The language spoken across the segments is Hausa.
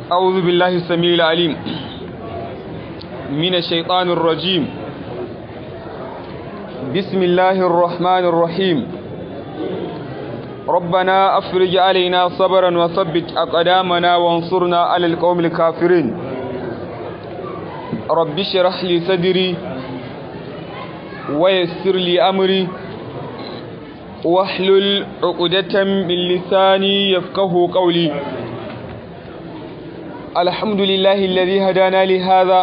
أعوذ بالله السميع العليم من الشيطان الرجيم بسم الله الرحمن الرحيم ربنا أفرج علينا صبرا وثبت أقدامنا وانصرنا على القوم الكافرين رب اشرح لي صدري ويسر لي أمري واحلل عقدة من لساني يفقه قولي الحمد لله الذي هدانا لهذا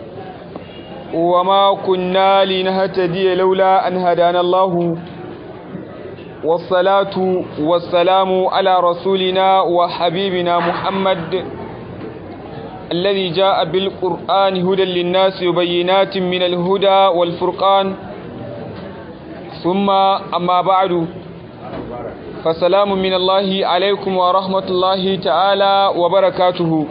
وما كنا لنهتدي لولا أن هدانا الله والصلاة والسلام على رسولنا وحبيبنا محمد الذي جاء بالقرآن هدى للناس وبينات من الهدى والفرقان ثم أما بعد فسلام من الله عليكم ورحمة الله تعالى وبركاته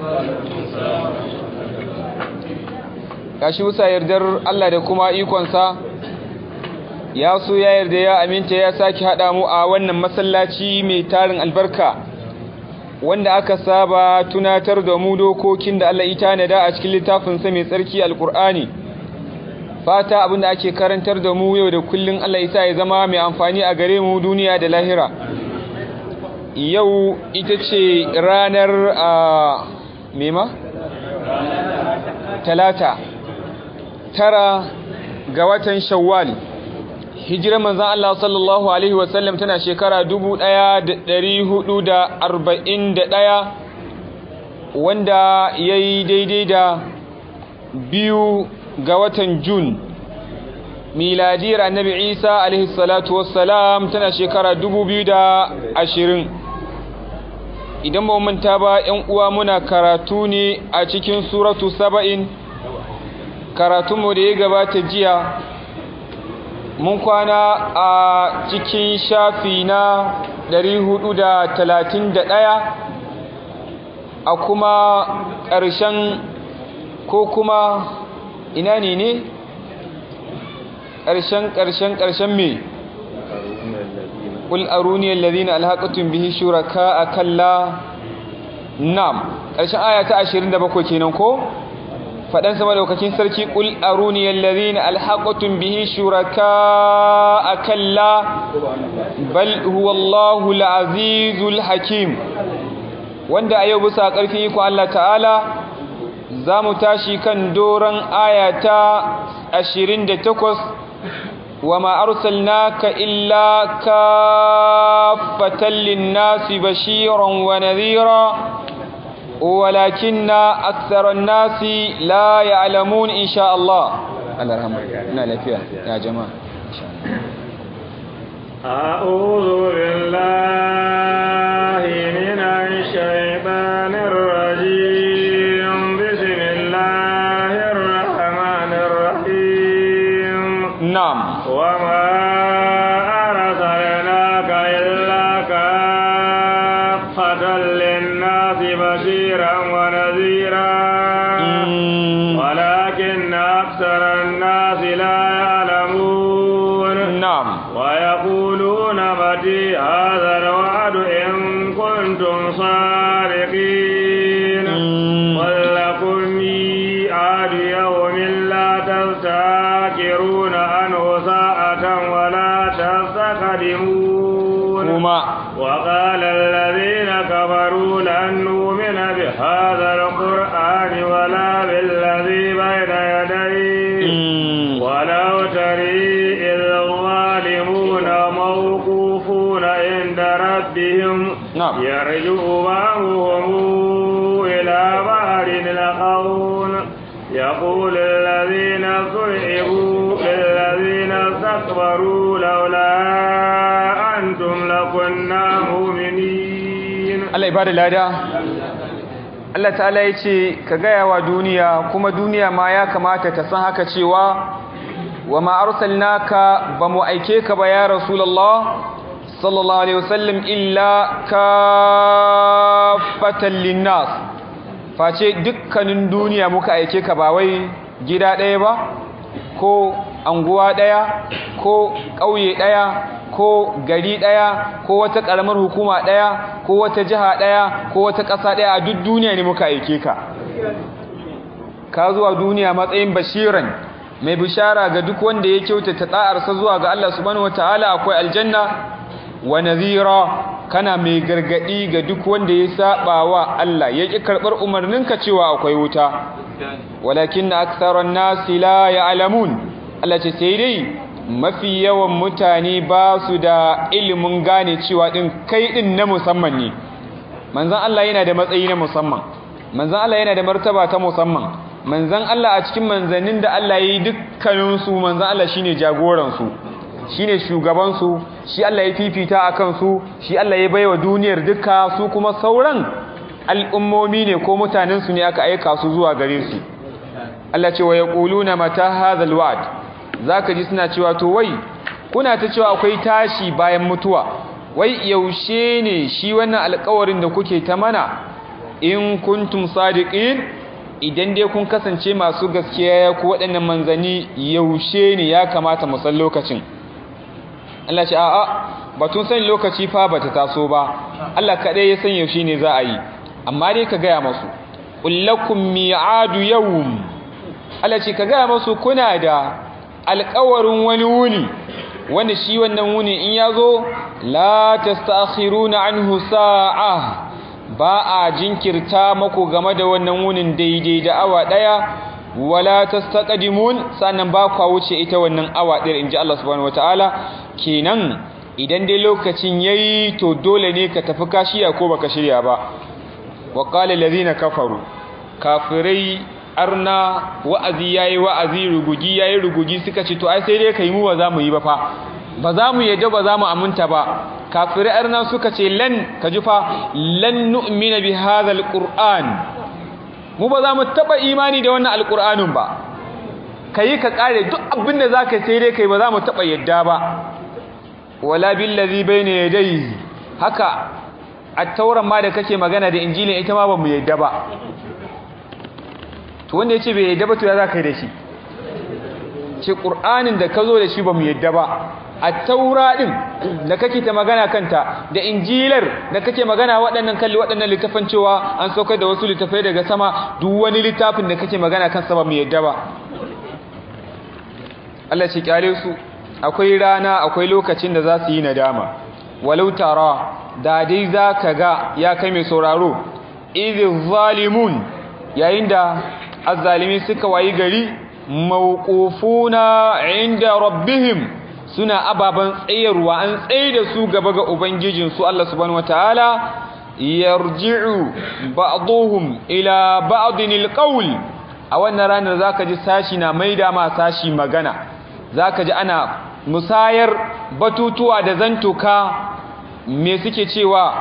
gashi wusa yardar Allah da kuma ikonsa ya so ya yarda ya aminta ya sake haɗa mu a wannan masallaci mai tarin albarka wanda aka saba tunatar da mu dokokin da Allah ita nada a cikin littafinsa mai tsarki alkur'ani fata abinda ake karantar da mu yau da kullun Allah isa ya zama mai amfani a gare mu duniya da lahira yau ita ce ranar a mema? talata tara ga watan shawwal hijirar manzan Allah sallallahu Alaihi wasallam tana shekara ɗaya, wanda ya yi daidai da biyu ga watan jun miladiyar annabi isa alaihi salatu wassalam tana shekara ashirin. idan ba manta ba ‘yan uwa muna karatu ne a cikin suratu saba'in karatunmu da ya gabata jiya mun kwana a cikin shafi na ɗaya, a kuma ƙarshen ko kuma ina ne ne ƙarshen ƙarshen ƙarshen me قل أروني الذين ألحقتم به شركاء كلا نعم ƙarshen aya ta 27 kenan ko fadan sama daukakin sarki qul aruni alladhina alhaqtum bihi shuraka kalla bal huwa Allahu alazizul hakim wanda a yau bisa karfin iko Allah ta'ala zamu tashi kan doran aya ta 28 وما أرسلناك إلا كافة للناس بشيرا ونذيرا ولكن أكثر الناس لا يعلمون إن شاء الله الله رحمه نال فيها يا جماعة إن شاء الله أعوذ بالله من الشيطان الرجيم بسم الله الرحمن الرحيم نعم وما أرسلناك إلا كافة للناس بشيرا ونذيرا ولكن أكثر الناس لا يعلمون نعم ويقولون متى هذا الوعد إن كنتم صادقين قل لكم ميعاد يوم لا تستاكرون عنه ساعة ولا تستقدمون وما وقال الذين كفروا لن نؤمن بهذا القرآن ولا بالذي بين يديه ولو تري إذ الظالمون موقوفون عند ربهم نعم. يرجو بعضهم إلى بعض القول يقول الذين صعبوا للذين استكبروا لولا أنتم لكنا مؤمنين Allah ya bada lada Allah ta'ala ya ce ka gaya wa duniya kuma duniya ma ya kamata ta san haka cewa wa ma arsalnaka ba mu aike ka ba ya rasulullah sallallahu alaihi wasallam illa kafatan linnas face dukkanin duniya muka aike ka ba wai gida ɗaya ba ko anguwa ɗaya ko ƙauye ɗaya ko gari ɗaya ko wata ƙaramar hukuma ɗaya ko wata jiha ɗaya ko wata ƙasa ɗaya a duk duniya ne muka aike ka ka zuwa duniya matsayin bashiran mai bishara ga duk wanda ya kyautata ɗa'arsa zuwa ga Allah subhanahu wataala akwai aljanna wa nadhira kana mai gargadi ga duk wanda ya saba wa Allah ya ki karbar umarninka cewa akwai wuta walakin aktharan nasi la ya'lamun Allah ce sai dai mafi yawan mutane ba su da ilimin gane cewa din kai din na musamman ne manzon Allah yana da matsayi na musamman manzon Allah yana da martaba ta musamman manzon Allah a cikin manzannin da Allah ya yi dukkanin su manzon Allah shine jagoran su shine shugaban su shi Allah ya fifita akan su shi Allah ya baiwa duniyar duka su kuma sauran al'ummomi ne ko mutanen su ne aka aika su zuwa gare su Allah ce wa yaquluna mata hadha alwa'd zaka ji suna cewa to wai kuna ta cewa akwai tashi bayan mutuwa wai yaushe ne shi wannan alƙawarin da kuke ta mana in kuntum sadiqin idan dai kun kasance masu gaskiya ku waɗannan manzanni yaushe ne ya kamata mu san lokacin Allah ce a'a batun san lokaci fa bata taso ba Allah kaɗai ya san yaushe ne za a yi amma dai ka gaya masu kullakum mi'adu yawm Allah ce ka gaya masu kuna da alƙawarin wani wuni wanda shi wannan wuni in ya zo la tastakhiruna anhu sa'a ba a jinkirta maku game da wannan wunin daidai da awa daya wala tastaqdimun sannan ba ku wuce ita wannan awa ɗaya inji Allah subhanahu wataala kenan idan dai lokacin yayi to dole ne ka tafi kashiya ko baka shirya ba wa qala allazina kafaru kafirai arna wa'azi yayi wa'azi rugugi yayi rugugi suka ce to ai sai dai kai mu ba za mu yi ba fa ba za mu yadda ba za mu aminta ba kafirai arna suka ce lan ka ji fa lan nu'mina bi hadhal qur'an mu ba za mu taba imani da wannan alqur'anin ba kai ka kare duk abin da zaka sai dai kai ba za mu taba yadda ba wala billazi bayna yadayhi haka at-tauran ma da kake magana da injilin ita ma ba mu yadda ba to wanda yace bai yadda ba to ya zaka yi da shi ce qur'anin da ka zo da shi ba mu yadda ba a taura ɗin da kake ta magana kanta da injilar da kake magana waɗannan kalli waɗannan littafan cewa an saukar da wasu littafai daga sama duk wani littafin da kake magana kan sama mai yadda ba Allah ce kyale su akwai rana akwai lokacin da za su yi nadama walau tara da dai za ka ga ya kai mai sauraro idh zalimun yayin da azzalimi suka wayi gari mawqufuna inda rabbihim suna ababen tsayarwa an tsaye da su gaba ga ubangijinsu Allah subhanahu wataala yarji'u ba'dhum ila ba'din alqawl a wannan ranar zaka ji sashi na maida ma sashi magana zaka ji ana musayar batutuwa da zantuka me suke cewa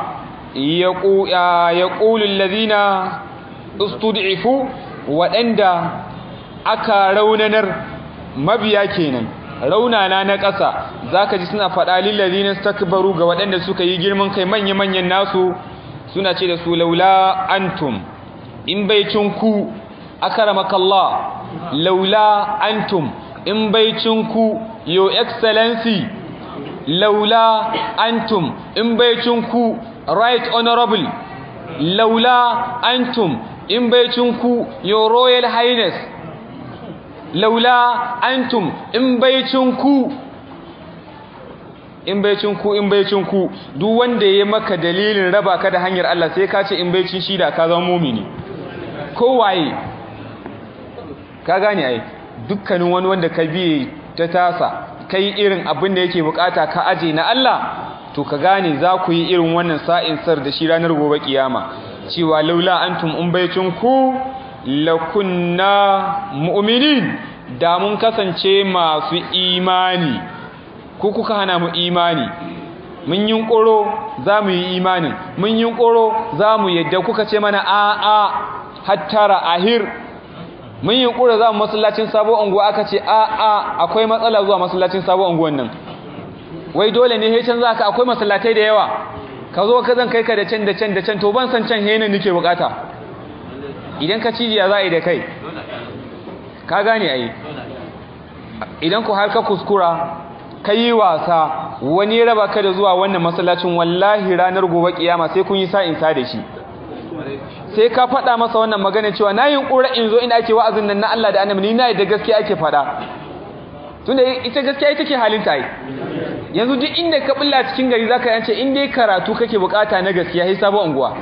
yaqulu alladhina ustud'ifu waɗanda aka raunanar mabiya kenan raunana na ƙasa zaka ji suna faɗa lillazina stakbaru ga waɗanda suka yi girman kai manya-manyan nasu suna ce da su laula antum in baicin ku akramakallah laula antum in baicin ku your excellency laula antum in baicin ku right honorable laula antum in baicin ku your royal highness laula antum in baicin ku in baicin ku in baicin ku duk wanda ya maka dalilin raba ka da hanyar Allah sai ka ce in baicin shi da ka zama mumini kowaye ka gane ai dukkanin wani wanda ka biye ta tasa kai irin abin da yake bukata ka aje na Allah to ka gane za ku yi irin wannan sa'in sar da shi ranar gobe kiyama cewa laula antum in baicin ku lakunna mu'minin da mun kasance masu imani ko kuka hana mu imani mun yi ƙoro za mu yi imanin mun yi ƙoro za mu yadda kuka ce mana a'a hattara ahir mun yi ƙoro za mu masallacin sabo unguwa aka ce a'a akwai matsala zuwa masallacin sabo unguwan nan wai dole ne hecen za ka akwai masallatai da yawa ka zo ka zan kai ka da can da can da can to ban san can henin nake bukata idan ka cijiya za a yi da kai ka gane a yi idan ku har ka kuskura ka yi wasa wani ya raba ka da zuwa wannan masallacin wallahi ranar gobe kiyama sai kun yi sa'in sa da shi sai ka faɗa masa wannan magana cewa na yin ƙura in zo ina ake wa'azin nan na Allah da annabi ni na yadda gaskiya ake faɗa tunda ita gaskiya ita ke halin ta yi yanzu duk inda ka bulla cikin gari zaka yance in dai karatu kake bukata na gaskiya sai sabo unguwa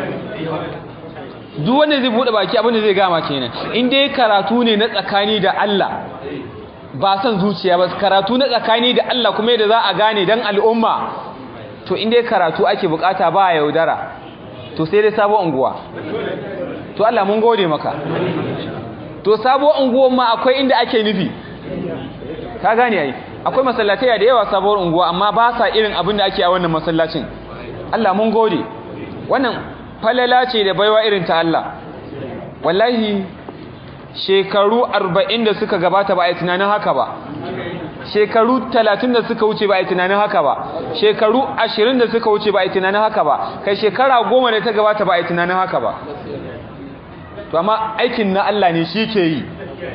duk wanda zai bude baki abin da zai gama kenan in dai karatu ne na tsakani da Allah ba san zuciya ba karatu na tsakani da Allah kuma yadda za a gane dan al'umma to in dai karatu ake bukata ba yaudara to sai dai sabo unguwa to Allah mun gode maka to sabo unguwan ma akwai inda ake nufi ka gane ai akwai masallatai da yawa sabuwar unguwa amma ba sa irin abin da ake a wannan masallacin Allah mun gode wannan falala ce da baiwa irin ta Allah wallahi shekaru 40 da suka gabata ba a yi tunanin haka ba shekaru 30 da suka wuce ba a yi tunanin haka ba shekaru 20 da suka wuce ba a yi tunanin haka ba kai shekara 10 da ta gabata ba a yi tunanin haka ba to amma aikin na Allah ne shi ke yi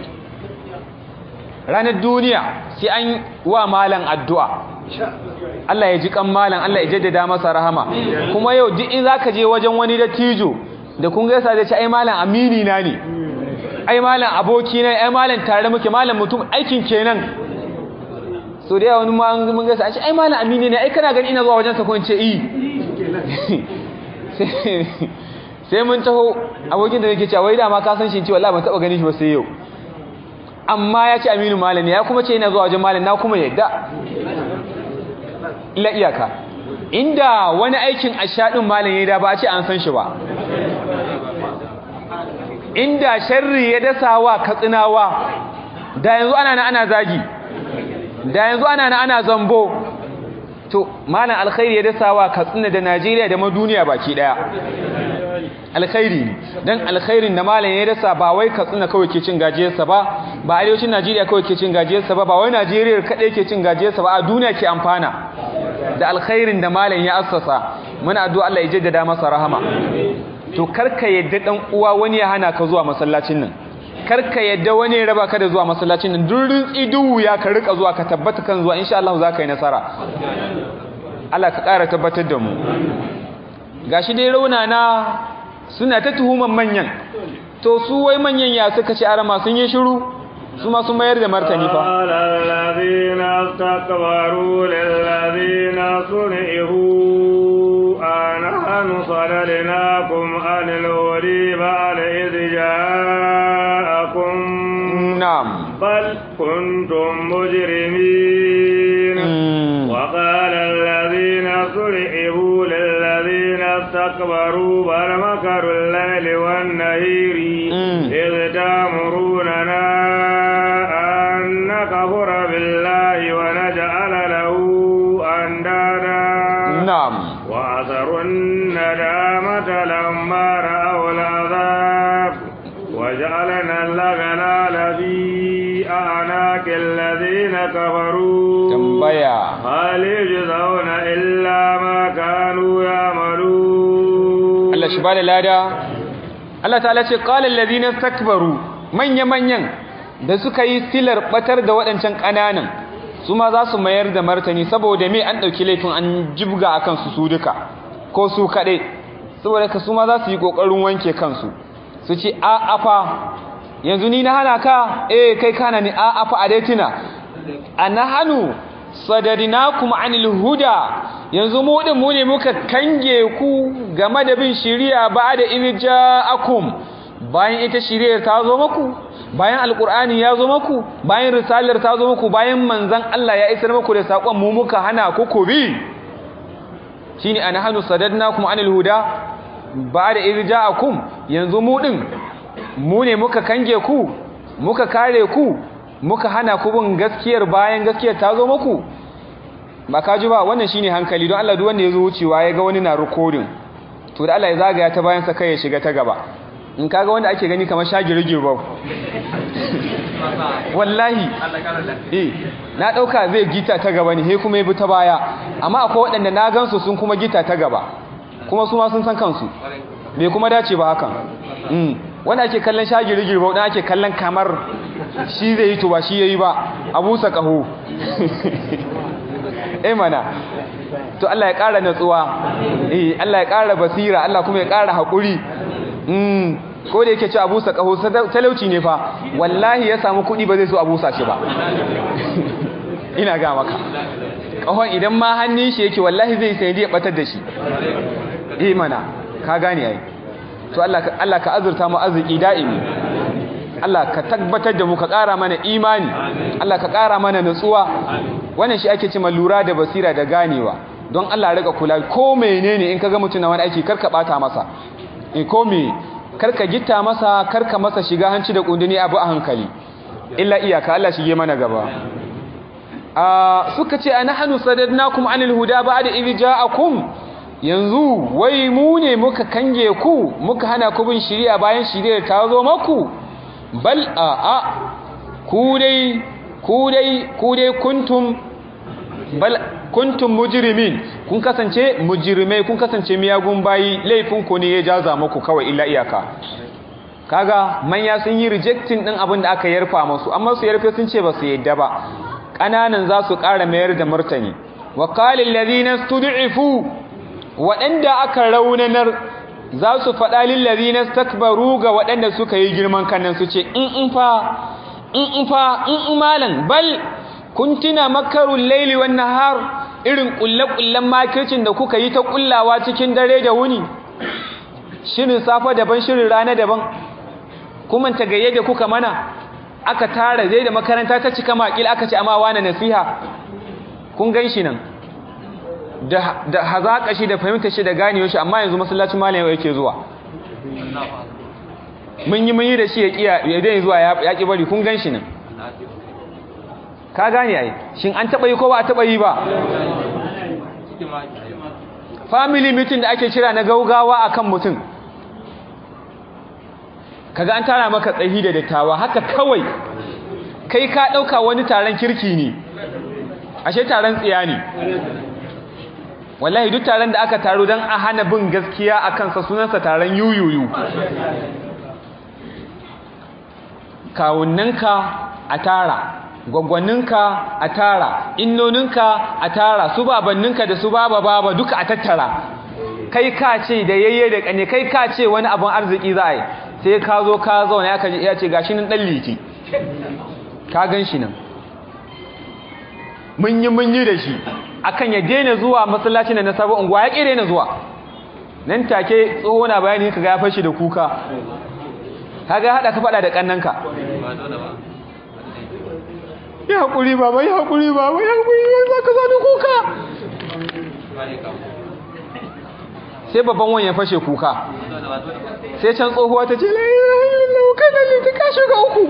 ranar duniya sai an wa malan addu'a Allah ya ji kan malan Allah ya jaddada masa rahama kuma yau duk in zaka je wajen wani dattijo da kun gaisa da ce ai malan amini na ne ai malan aboki na ai malan tare muke malan mutum aikin kenan so da wani ma mun gaisa ce ai malan amini ne ai kana gani ina zuwa wajen sa ko in ce i sai mun taho abokin da yake cewa wai da ma ka san shi ce wallahi ban taba ganin shi ba sai yau amma ya ce aminu malami ya kuma ce yana zuwa wajen malami na kuma yadda ila iyaka inda wani aikin ashaɗin malami da ba a ce an san shi ba inda sharri ya dasa wa katsinawa da yanzu ana na ana zagi da yanzu ana na ana zambo to malam alkhairi ya dasa wa katsina da najeriya da ma duniya baki daya alkhairi ne dan alkhairin da malam ya dasa ba wai katsina kawai ke cin gajiyarsa ba ba arewacin najeriya kawai ke cin gajiyarsa ba ba wai najeriya kadai ke cin gajiyarsa ba a duniya ke amfana da alkhairin da malam ya assasa muna addu'a Allah ya jaddada masa rahama to karka yadda dan uwa wani ya hana ka zuwa masallacin nan karka yadda wani ya raba ka da zuwa masallacin nan duk rintsi duhu ya ka rika zuwa ka tabbata kan zuwa insha Allah za ka yi nasara Allah ka ƙara tabbatar da mu gashi dai raunana suna ta tuhuman manyan to su wai manyan ya suka ci arama sun yi shiru su ma sun mayar da martani fa alladhina istakbaru lilladhina sun'ihu anahnu sadadnakum anil wadi ba'da idh ja'akum na'am bal kuntum mujrimin wa qala alladhina sun'ihu lilladhina istakbaru bal makaru al-layli wan-nahiri إذ تأمروننا أن نكفر بالله ونجعل له أندادا نعم وأثروا الندامة لما رأوا العذاب وجعلنا الأغلال في أعناق الذين كفروا tambaya هل يجزون إلا ما كانوا يعملون Allah shi bada lada Allah ta'ala ce qala allazina istakbaru manya manyan da suka yi silar batar da waɗancan ƙananan su ma za su mayar da martani saboda me an ɗauki laifin an jibga akan su su duka ko su kaɗai saboda ka su ma za su yi ƙoƙarin wanke kansu su ce a afa yanzu ni na hana ka eh kai kana ni a afa a daitina a na hannu sadadinakum anil huda yanzu mu din mu ne muka kange ku game da bin shari'a ba da irja'akum bayan ita shari'ar ta zo muku bayan alqur'ani ya zo muku bayan risalar ta zo muku bayan manzon Allah ya isar muku da sakon mu muka hana ku ku bi shine anahanu sadadnakum anil huda ba da irja'akum yanzu mu din mu ne muka kange ku muka kare ku muka hana ku bin gaskiyar bayan gaskiyar ta zo muku ba ka ji ba wannan shine hankali don Allah duk wanda ya zo wucewa ya ga wani na recording to da Allah ya zagaya ta bayan sa kai ya shiga ta gaba in kaga wanda ake gani kamar shagirgir ba wallahi eh na dauka zai gita ta gaba ne he kuma ya bi ta baya amma akwai waɗanda na gansu sun kuma gita ta gaba kuma su ma sun san kansu bai kuma dace ba hakan mm wanda ake kallon shagirgir ba wanda ake kallon kamar shi zai yi to ba shi yayi ba abu sa kaho eh mana to Allah ya ƙara natsuwa eh Allah ya ƙara basira Allah kuma ya ƙara haƙuri mm ko da yake ci abusa kaho talauci ne fa wallahi ya samu kuɗi ba zai so abusa shi ba ina ga maka kahon idan ma hannun shi yake wallahi zai sai ya batar da shi eh mana ka gane ai to Allah ka Allah ka azurta mu arziki da'imi Allah ka tabbatar da mu ka ƙara mana imani Allah ka ƙara mana nutsuwa wannan shi ake cewa lura da basira da ganewa don Allah rika kula ko menene in kaga mutum na wani aiki karka bata masa in ko me karka gitta masa karka masa shiga hanci da kundini abu a hankali illa iyaka Allah shige mana gaba suka ce ana hannu sadadnakum anil huda ba'da idh ja'akum yanzu wai mu ne muka kange ku muka hana ku bin shari'a bayan shari'ar ta zo maku bal a a ku dai ku dai ku dai kuntum bal kuntum mujrimin kun kasance mujrimai kun kasance miyagun bayi laifin ku ne ya jaza muku kawai illa iyaka kaga manya sun yi rejecting din abin da aka yarfa musu amma su yarfe sun ce ba su yadda ba ƙananan za su ƙara mayar da martani wa qalil ladina stud'ifu waɗanda aka raunanar za su faɗa lil ladina stakbaru ga waɗanda suka yi girman kannan su ce in in fa in in fa in in malan bal kuntina makarul laili wan nahar irin kullakullan makircin da kuka yi ta kullawa cikin dare da wuni shirin safa daban shirin rana daban kuma ta gayye da kuka mana aka tara zai da makaranta ta cika makil aka ci amma wani nasiha kun gan shi nan da hazaƙa shi da fahimta shi da ganewa shi amma yanzu masallacin malam yake zuwa mun yi mun yi da shi ya kiya ya dai zuwa ya ki bari kun gan shi nan ka gane ai shin an taba yi ko ba a taba yi ba family meeting da ake kira na gaugawa akan mutum kaga an tara maka tsahi da dattawa haka kawai kai ka dauka wani taron kirki ne ashe taron tsiya ne wallahi duk taron da aka taro dan a hana bin gaskiya akan sa sunansa taron yuyuyu kawunnanka a tara gwaggwanninka a tara innoninka a tara su babanninka da su baba baba duka a tattara kai ka ce da yayye da kane kai ka ce wani abun arziki za a yi sai ka zo ka zauna ya kaji ya ce gashi nan dan liti ka gan shi nan mun yi mun yi da shi akan ya daina zuwa masallacin da na sabon unguwa ya kire na zuwa nan take tsoho na bayani kaga ya fashi da kuka kaga hada ka fada da kannanka ya haƙuri baba ya haƙuri baba ya haƙuri za ka zane kuka sai babban wani ya fashe kuka sai can tsohuwa ta ce laukai da liti ka shiga uku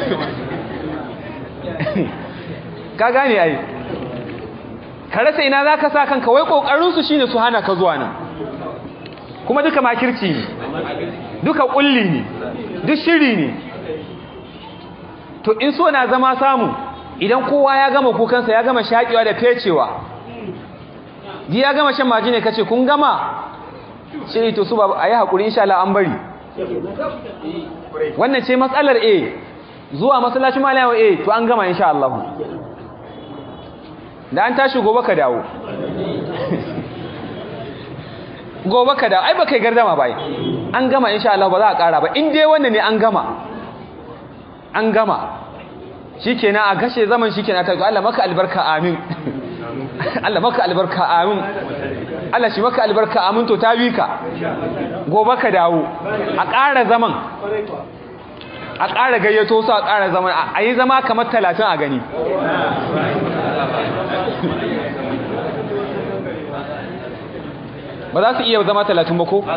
ka gane ai ka rasa ina za ka sa kanka wai ƙoƙarinsu shi ne su hana ka zuwa nan kuma duka makirci ne duka ƙulli ne duk shiri ne to in so na zama samu idan kowa ya gama kukansa ya gama shaƙewa da fecewa ji ya gama shan maji ne kace kun gama shi to su ba a yi haƙuri insha Allah an bari wannan ce matsalar A zuwa masallacin malayawa A to an gama insha Allah da an tashi gobe ka dawo gobe ka dawo ai ba kai gardama ba an gama insha Allah ba za a ƙara ba in dai wannan ne an gama an gama shikenan a gashe zaman shikenan ta Allah maka albarka amin Allah maka albarka amin Allah shi maka albarka amin to ta bi ka gobe ka dawo a ƙara zaman a ƙara gayyato su a ƙara zaman a yi zama kamar talatin a gani ba za su iya zama talatin ba ko?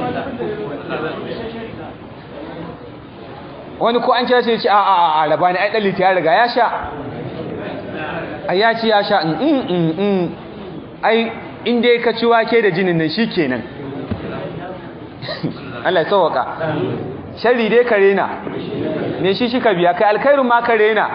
wani ko an kira shi ce a a a raba ni ai daliti ya riga ya sha ai ya ci ya sha in in in ai in dai ka ci wake da jinin nan shikenan Allah ya sauka sharri dai kare na me shi shi ka biya kai alkhairun ma kare na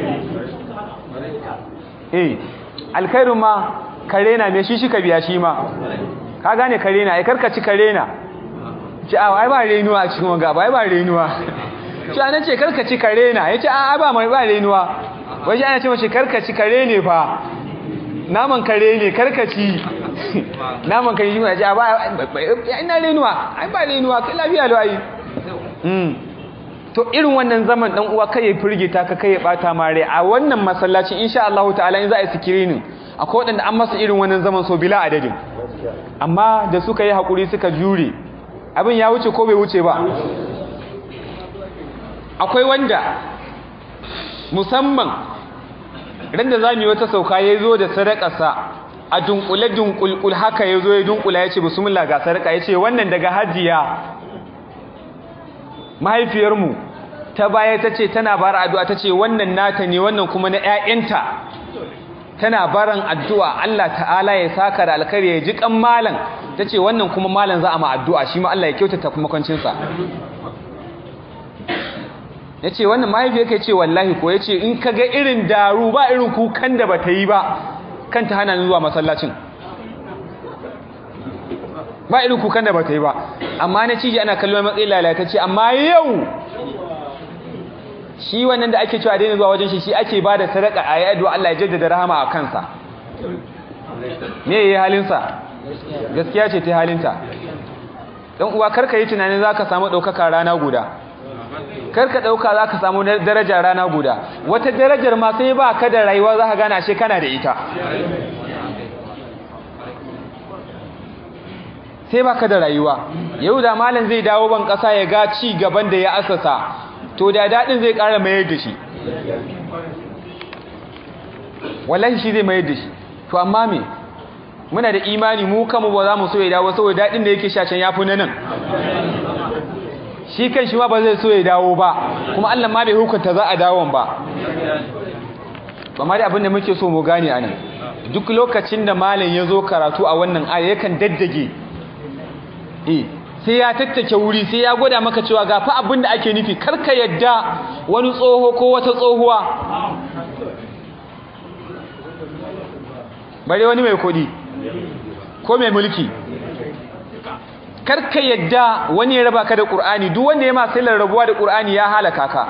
eh alkhairun ma kare na me shi shi ka biya shi ma ka gane kare na ai karkaci kare na ci a ai ba renuwa a cikin wanga ba ai ba renuwa shi ana ce karkaci kare na ya ce a ba mai ba renuwa waje ana ce mace karkaci kare ne fa naman kare ne karkaci naman kare shi ce a ba ina lenuwa ai ba lenuwa kai lafiya lo ai to irin wannan zaman dan uwa kai ya firgita ka kai ya bata mare a wannan masallacin insha Allah ta'ala in za a yi screening akwai wadanda an masa irin wannan zaman so bila adadin amma da suka yi hakuri suka jure abin ya wuce ko bai wuce ba akwai wanda musamman randa za mu yi wata sauka ya zo da sadakarsa a dunkule dunkulkul haka ya zo ya dunkula ya ce bismillah ga sadaka ya ce wannan daga hajiya mahaifiyarmu ta baya ta ce tana bara addu'a ta ce wannan nata ne wannan kuma na ‘ya'yanta tana baran addu'a Allah ta'ala ya saka da alkari ya ji kan malan ta ce wannan kuma malan za a ma addu'a shi ma Allah ya kyautata makwancinsa ya ce wannan mahaifiyar ka ce wallahi ko ya ce in ka ga irin daru ba irin kukan da ba ta yi ba kanta hana ni zuwa masallacin ba irin kukan da ba ta yi ba amma na ciji ana kallon matsayin lalatacce amma yau shi wannan da ake cewa daina zuwa wajen shi shi ake ba da sadaka a yi Allah ya jaddada rahama a kansa me yayi halinsa gaskiya ce ta halinta dan uwa karka yi tunanin zaka samu daukaka rana guda karka dauka zaka samu daraja rana guda wata darajar ma sai ba ka da rayuwa zaka gana ashe kana da ita sai baka da rayuwa yau da malam zai dawo ban kasa ya ga ci gaban da ya asasa to da dadin zai ƙara mayar da shi wallahi shi zai mayar da shi to amma me muna da imani mu kanmu ba za mu so ya dawo saboda dadin da yake sha can yafi na nan shi kan shi ma ba zai so ya dawo ba kuma Allah ma bai hukunta za a dawon ba amma dai abin da muke so mu gane anan duk lokacin da malam ya zo karatu a wannan aya yakan daddage eh sai ya tattake wuri sai ya gwada maka cewa ga fa abin da ake nufi karka yadda wani tsoho ko wata tsohuwa bare wani mai kudi ko mai mulki karka yadda wani ya raba ka da ƙur'ani duk wanda ya masu ilar rabuwa da ƙur'ani ya halaka ka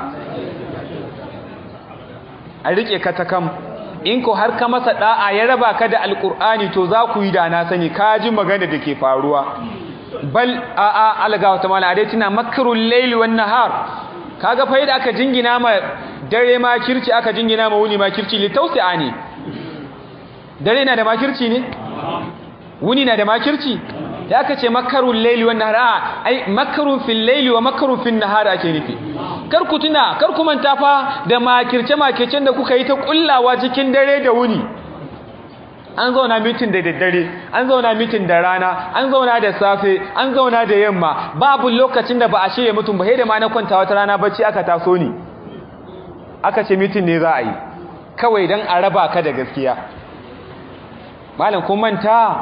a riƙe ka ta kam in ko har ka masa ɗa'a ya raba ka da alƙur'ani to za ku yi da na sani ka ji magana da ke faruwa bal a a alga wata mala a dai tuna makarun laili wan nahar kaga fa yadda aka jingina ma dare ma kirci aka jingina ma wuni ma kirci li tausi'a ne dare na da makirci ne wuni na da makirci da aka ce makarun laili wan nahar ai makarun fil laili wa makarun fil nahar ake nufi kar ku tuna kar ku manta fa da makirce makircen da kuka yi ta kullawa cikin dare da wuni an zauna mitin da daddare an zauna mitin da rana an zauna da safe an zauna da yamma babu lokacin da ba a shirya mutum ba sai da ma na kwanta wata rana bacci aka taso ni aka ce mitin ne za a yi kawai dan a raba ka da gaskiya malam kun manta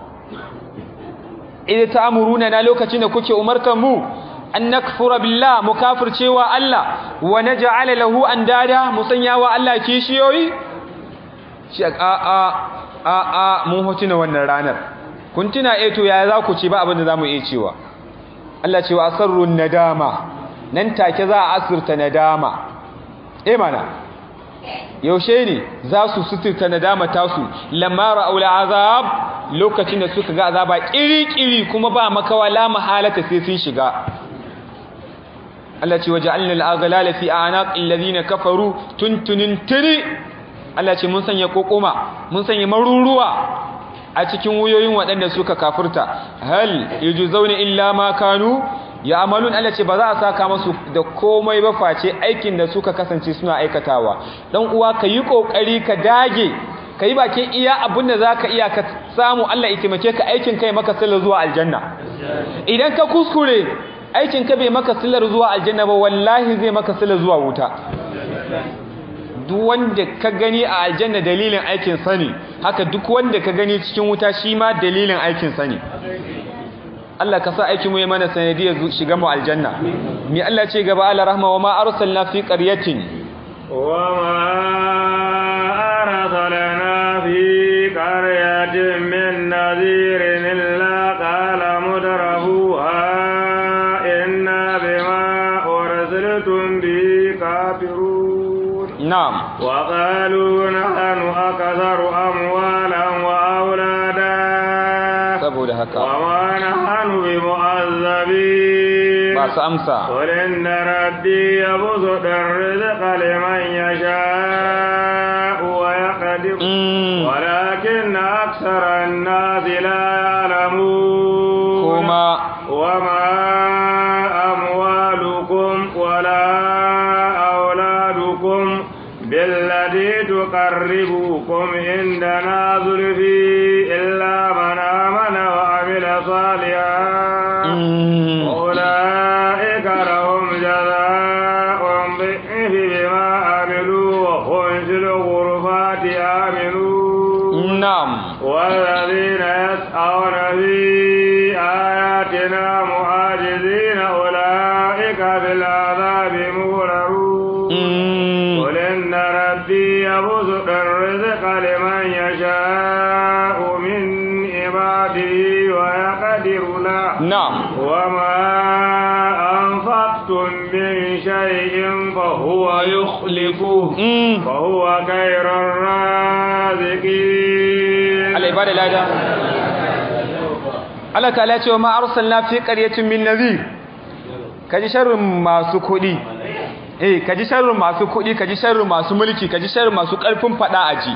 idan ta'muruna na lokacin da kuke umartar mu an nakfura billah mu kafircewa Allah wa naj'ala lahu andada musanyawa Allah kishiyoyi shi a a a a mun hotuna wannan ranar kun tuna eh to yaya za ku ce ba abin da zamu iya cewa Allah ce wa asarrun nadama nan take za a asirta nadama eh mana yaushe ne za su suturta nadama tasu lamma ra'ul azab lokacin da suka ga azaba kiri-kiri kuma ba makawa la mahalata sai sun shiga Allah ce waja'alna al-aghlala fi a'naqil ladina kafaru tuntunin tiri Allah ce mun sanya kokoma mun sanya maruruwa a cikin wuyoyin waɗanda suka kafirta hal yujzauna illa ma kanu ya amalun Allah ce ba za a saka masu da komai ba face aikin da suka kasance suna aikatawa dan uwa ka yi kokari ka dage ka yi bakin iya abin da zaka iya ka samu Allah ya taimake ka aikin kai maka sallar zuwa aljanna idan ka kuskure aikin ka bai maka sallar zuwa aljanna ba wallahi zai maka sallar zuwa wuta duk wanda ka gani a aljanna dalilin aikin sani haka duk wanda ka gani cikin wuta shi ma dalilin aikin sani Allah ka sa aikin mu ya mana sanadiyar shiga mu aljanna mi Allah ce gaba ala rahma wa ma arsalna fi qaryatin wa ma arsalna fi qaryatin min nadhirin illa qala mudrafuha inna bima ursiltum bi kafirun na'am wa qalu nahnu akatharu amwala haka وما نحن بمعذبين ba su amsa قل إن ربي يبسط الرزق لمن يشاء ويقدر Mm, ولكن أكثر الناس لا يعلمون kuma وما أموالكم ولا أولادكم بالذي تقربكم عندنا زلفي إلا من آمن وعمل صالحا Mm, أولئك لهم جزاء ضعف بما عملوا وهم في الغرفات آمنون na'am والذين يسعون في آياتنا معاجزين أولئك في العذاب مغررون Mm, قل إن ربي يبسط الرزق لمن يشاء من عباده ويقدر له na'am وما أنفقتم من شيء فهو يخلفه Mm, فهو خير الرازقين Allah ibada lada Allah ta'ala ce wa ma arsalna fi qaryatin min nadhir kaji sharrin masu kudi eh kaji sharrin masu kudi kaji sharrin masu mulki kaji sharrin masu karfin fada aji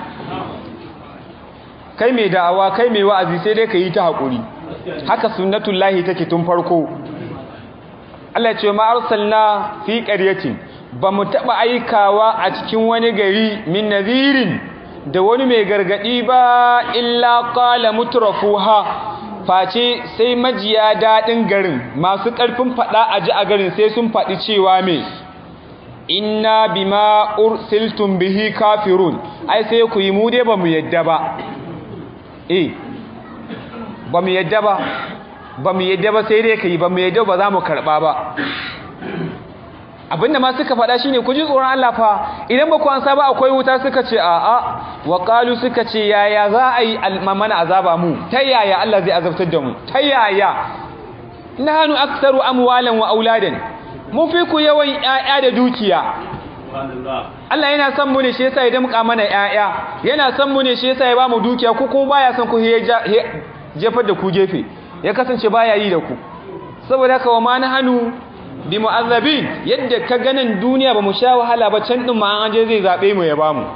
kai mai da'awa kai mai wa'azi sai dai ka yi ta hakuri haka sunnatullahi take tun farko Allah ya ce ma arsalna fi qaryatin ba mu taba aikawa a cikin wani gari min nadhirin da wani mai gargadi ba illa qala mutrafuha face sai majiya dadin garin masu karfin fada a ji a garin sai sun fadi cewa me inna bima ursiltum bihi kafirun ai sai ku yi mu dai ba mu yadda ba eh ba mu yadda ba ba mu yadda ba sai dai ka yi ba mu yadda ba za mu karɓa ba abinda ma suka faɗa shine ku ji tsoron Allah fa idan ba ku ansa ba akwai wuta suka ce a'a wa qalu suka ce yaya za a yi mana azaba mu ta yaya Allah zai azabtar da mu ta yaya nahnu aktsaru amwalan wa auladan mun fi ku yawan ƴaƴa da dukiya Allah yana son mu ne shi yasa ya damƙa mana ƴaƴa yana son mu ne shi yasa ya ba mu dukiya ku kuma baya son ku jefar da ku gefe ya kasance baya yi da ku saboda haka wa ma nahnu bi mu'azzabin yadda ka ganin duniya ba mu sha wahala ba can din ma an je zai zabe mu ya bamu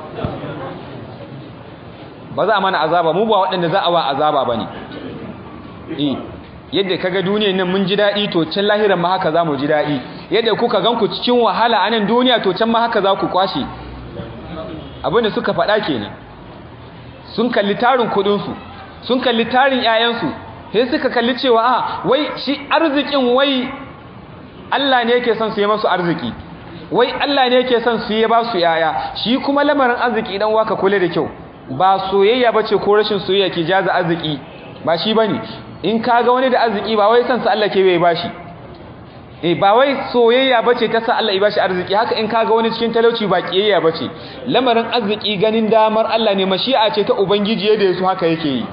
ba za a mana azaba mu ba waɗanda za a wa azaba bane eh yadda kaga duniyar nan mun ji dadi to can lahiran ma haka zamu ji dadi yadda kuka ganku cikin wahala a nan duniya to can ma haka za ku kwashe abinda suka faɗa kenan sun kalli tarin kudin su sun kalli tarin ƴaƴansu sai suka kalli cewa a wai shi arzikin wai Allah ne yake son su yi masu arziki wai Allah ne yake son su yi ba su yaya shi kuma lamarin arziki idan waka kula da kyau ba soyayya bace ko rashin soyayya ke jaza arziki ba shi bane in kaga wani da arziki ba wai son sa Allah ke bai bashi eh ba wai soyayya bace ta sa Allah ya bashi arziki haka in kaga wani cikin talauci ba kiyayya bace lamarin arziki ganin damar Allah ne mashi'a ce ta ubangiji yadda yaso haka yake yi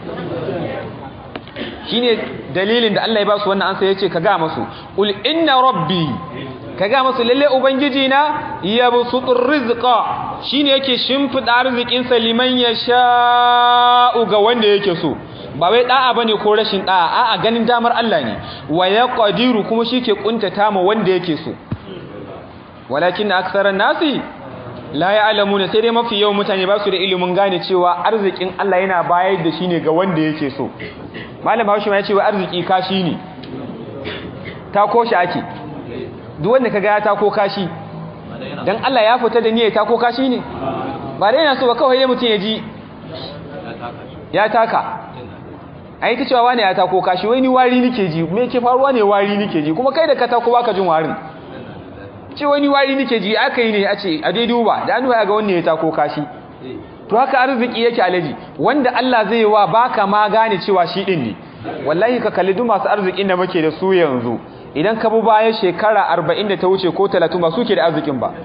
shine dalilin da Allah ya ba su wannan ansa yace ka ga masu ul inna rabbi ka ga masu lalle ubangiji na yabsutur rizqa shine yake shimfida arzikin sa liman yasha'u ga wanda yake so ba wai da'a bane ko rashin da'a a'a ganin damar Allah ne wa yaqdiru kuma shike kuntata ma wanda yake so walakin aktharan nasi la ya'lamuna sai dai mafi yawan mutane ba su da ilimin gane cewa arzikin Allah yana bayar da shi ne ga wanda yake so malam Haushi ma ya ce wa arziki kashi ne ta koshi ake duk wanda kaga ya tako kashi dan Allah ya fita da niyyar tako kashi ne ba dai yana so ba kawai ya mutun ya ji ya taka ai ta cewa wani ya tako kashi wai ni wari nake ji me yake faruwa ne wari nake ji kuma kai da ka tako baka jin warin ce wani wari nake ji aka yi ne a ce a dai duba da an ga wanne ya tako kashi to haka arziki yake alaji wanda Allah zai wa baka ma gane cewa shi din ne wallahi ka kalli duk masu arzikin da muke da su yanzu idan ka bi bayan shekara 40 da ta wuce ko 30 ba suke da arzikin ba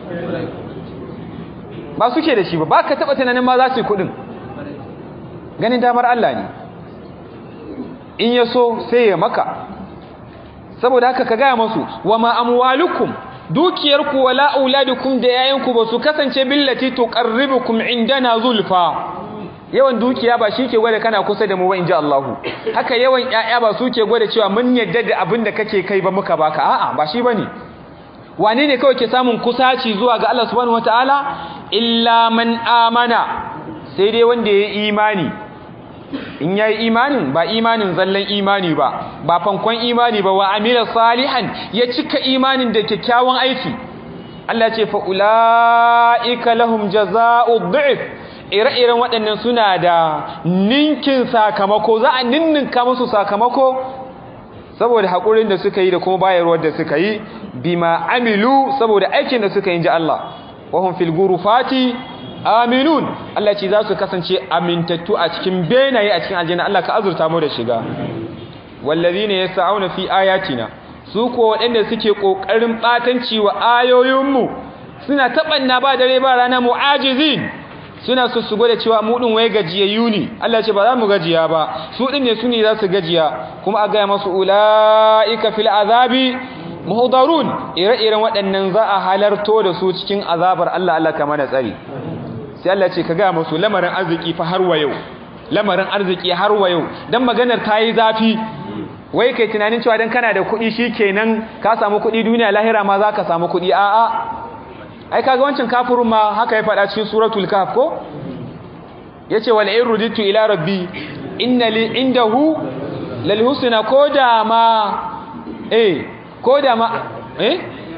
ba suke da shi ba baka taba tunanin ma za su yi kudin ganin damar Allah ne in ya so sai ya maka saboda haka ka gaya masu wa ma amwalukum dukiyarku wala auladukum da yayanku ba su kasance billati tuqarribukum indana zulfa yawan dukiya ba shi ke gwada kana kusa da mu ba inji Allahu haka yawan ƴaƴa ba su ke gwada cewa mun yadda da abin da kake kai ba muka baka a'a ba shi bane wane ne kawai ke samun kusaci zuwa ga Allah subhanahu wataala illa man amana sai dai wanda ya imani in yayi imanin ba imanin zallan imani ba ba fankon imani ba wa amila salihan ya cika imanin da kyakkyawan aiki Allah ce fa ulaika lahum jazaa'u dhi'f ire-iren waɗannan suna da ninkin sakamako za a ninninka musu sakamako saboda haƙurin da suka yi da kuma bayarwar da suka yi bima amilu saboda aikin da suka yi ji Allah wahum fil gurufati aminun Allah ce za su kasance amintattu a cikin benaye a cikin aljanna Allah ka azurta mu da shiga wallazina yas'auna fi ayatina su ko waɗanda suke kokarin batanci wa ayoyinmu suna tabanna ba dare ba rana mu'ajizin suna so su gwada cewa mu din wai gajiyayyu ne Allah ce ba za mu gajiya ba su din ne su ne za su gajiya kuma a gaya masu ulaika fil azabi muhdarun ire-iren waɗannan za a halarto da su cikin azabar Allah Allah kama da tsari sai Allah ce ka gaya masu lamarin arziki fa har wa yau lamarin arziki har wa yau dan maganar ta yi zafi wai kai tunanin cewa dan kana da kuɗi shikenan ka samu kuɗi duniya lahira ma za ka samu kuɗi a'a ai kaga wancan kafirin ma haka ya faɗa cikin suratul kahf ko yace wal in ruditu ila rabbi inna li indahu lal husna koda ma eh koda ma eh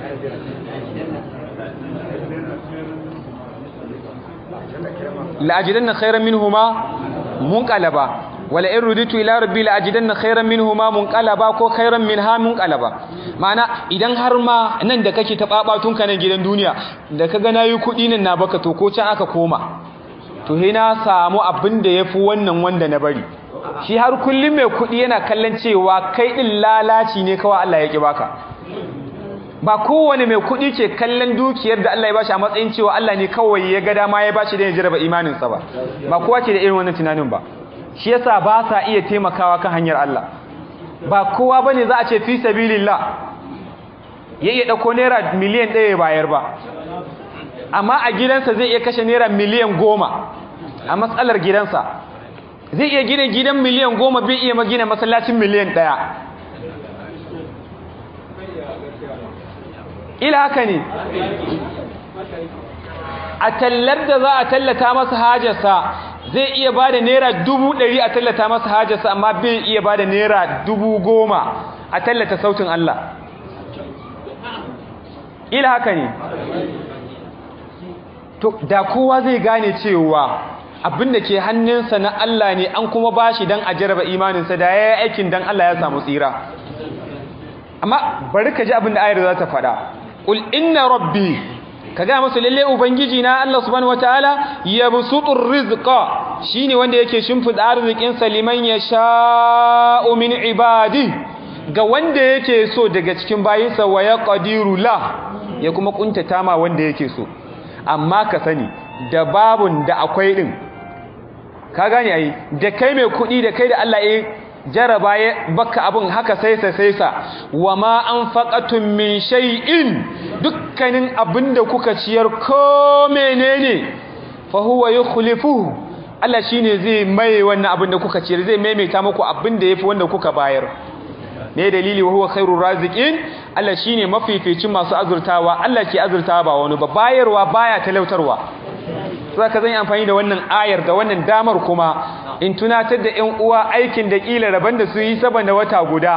la ajidanna khayran minhuma munqalaba wala in ruditu ila rabbi la ajidanna khayran minhuma munqalaba ko khayran minha munqalaba ma'ana idan har ma nan da kake ta babatun ka nan gidan duniya da kaga nayi kudi nan na baka to ko can aka koma to he na samu abin da yafi wannan wanda na bari shi har kullum mai kudi yana kallon cewa kai din lalaci ne kawai Allah ya ki baka ba kowane mai kudi ke kallon dukiyar da Allah ya bashi a matsayin cewa Allah ne kawai ya ga dama ya bashi da ya jarraba imaninsa ba ba kowa ke da irin wannan tunanin ba shi yasa ba sa iya taimakawa kan hanyar Allah ba kowa bane za a ce fi sabilillah ya iya dauko naira miliyan ɗaya ya bayar ba amma a gidansa zai iya kashe naira miliyan goma a matsalar gidansa zai iya gina gidan miliyan goma bai iya magina masallacin miliyan ɗaya ila haka ne a tallar da za a tallata masa hajarsa zai iya ba da naira dubu ɗari a tallata masa hajarsa amma bai iya ba da naira dubu goma a tallata sautin Allah ila haka ne to da kowa zai gane cewa abin da ke hannunsa na Allah ne an kuma bashi dan a jarraba imaninsa da ya yi aikin dan Allah ya samu tsira amma bari ka ji abin da ayar za ta faɗa ƙul inna rabbi ka ga masu lalle ubangiji na Allah subhanahu wataala yabsutur rizqa shine wanda yake shimfida arzikin sa liman yasha'u min ibadi ga wanda yake so daga cikin bayinsa wa yaqdiru la ya kuma kuntata ma wanda yake so amma ka sani da babun da akwai din ka gane ai da kai mai kudi da kai da Allah ya jaraba ya baka abun haka saisa saisa wa ma anfaqatum min shay'in dukkanin abinda kuka ciyar ko menene fa huwa yukhlifuhu Allah shine zai mai wannan abinda kuka ciyar zai maimaita muku abinda yafi wanda kuka bayar ne dalili wa huwa khairur raziqin Allah shine mafificin masu azurtawa Allah ke azurtawa ba wani ba bayarwa baya talautarwa sai ka zan amfani da wannan ayar da wannan damar kuma in tunatar da ƴan uwa aikin da kila raban da su yi saboda wata guda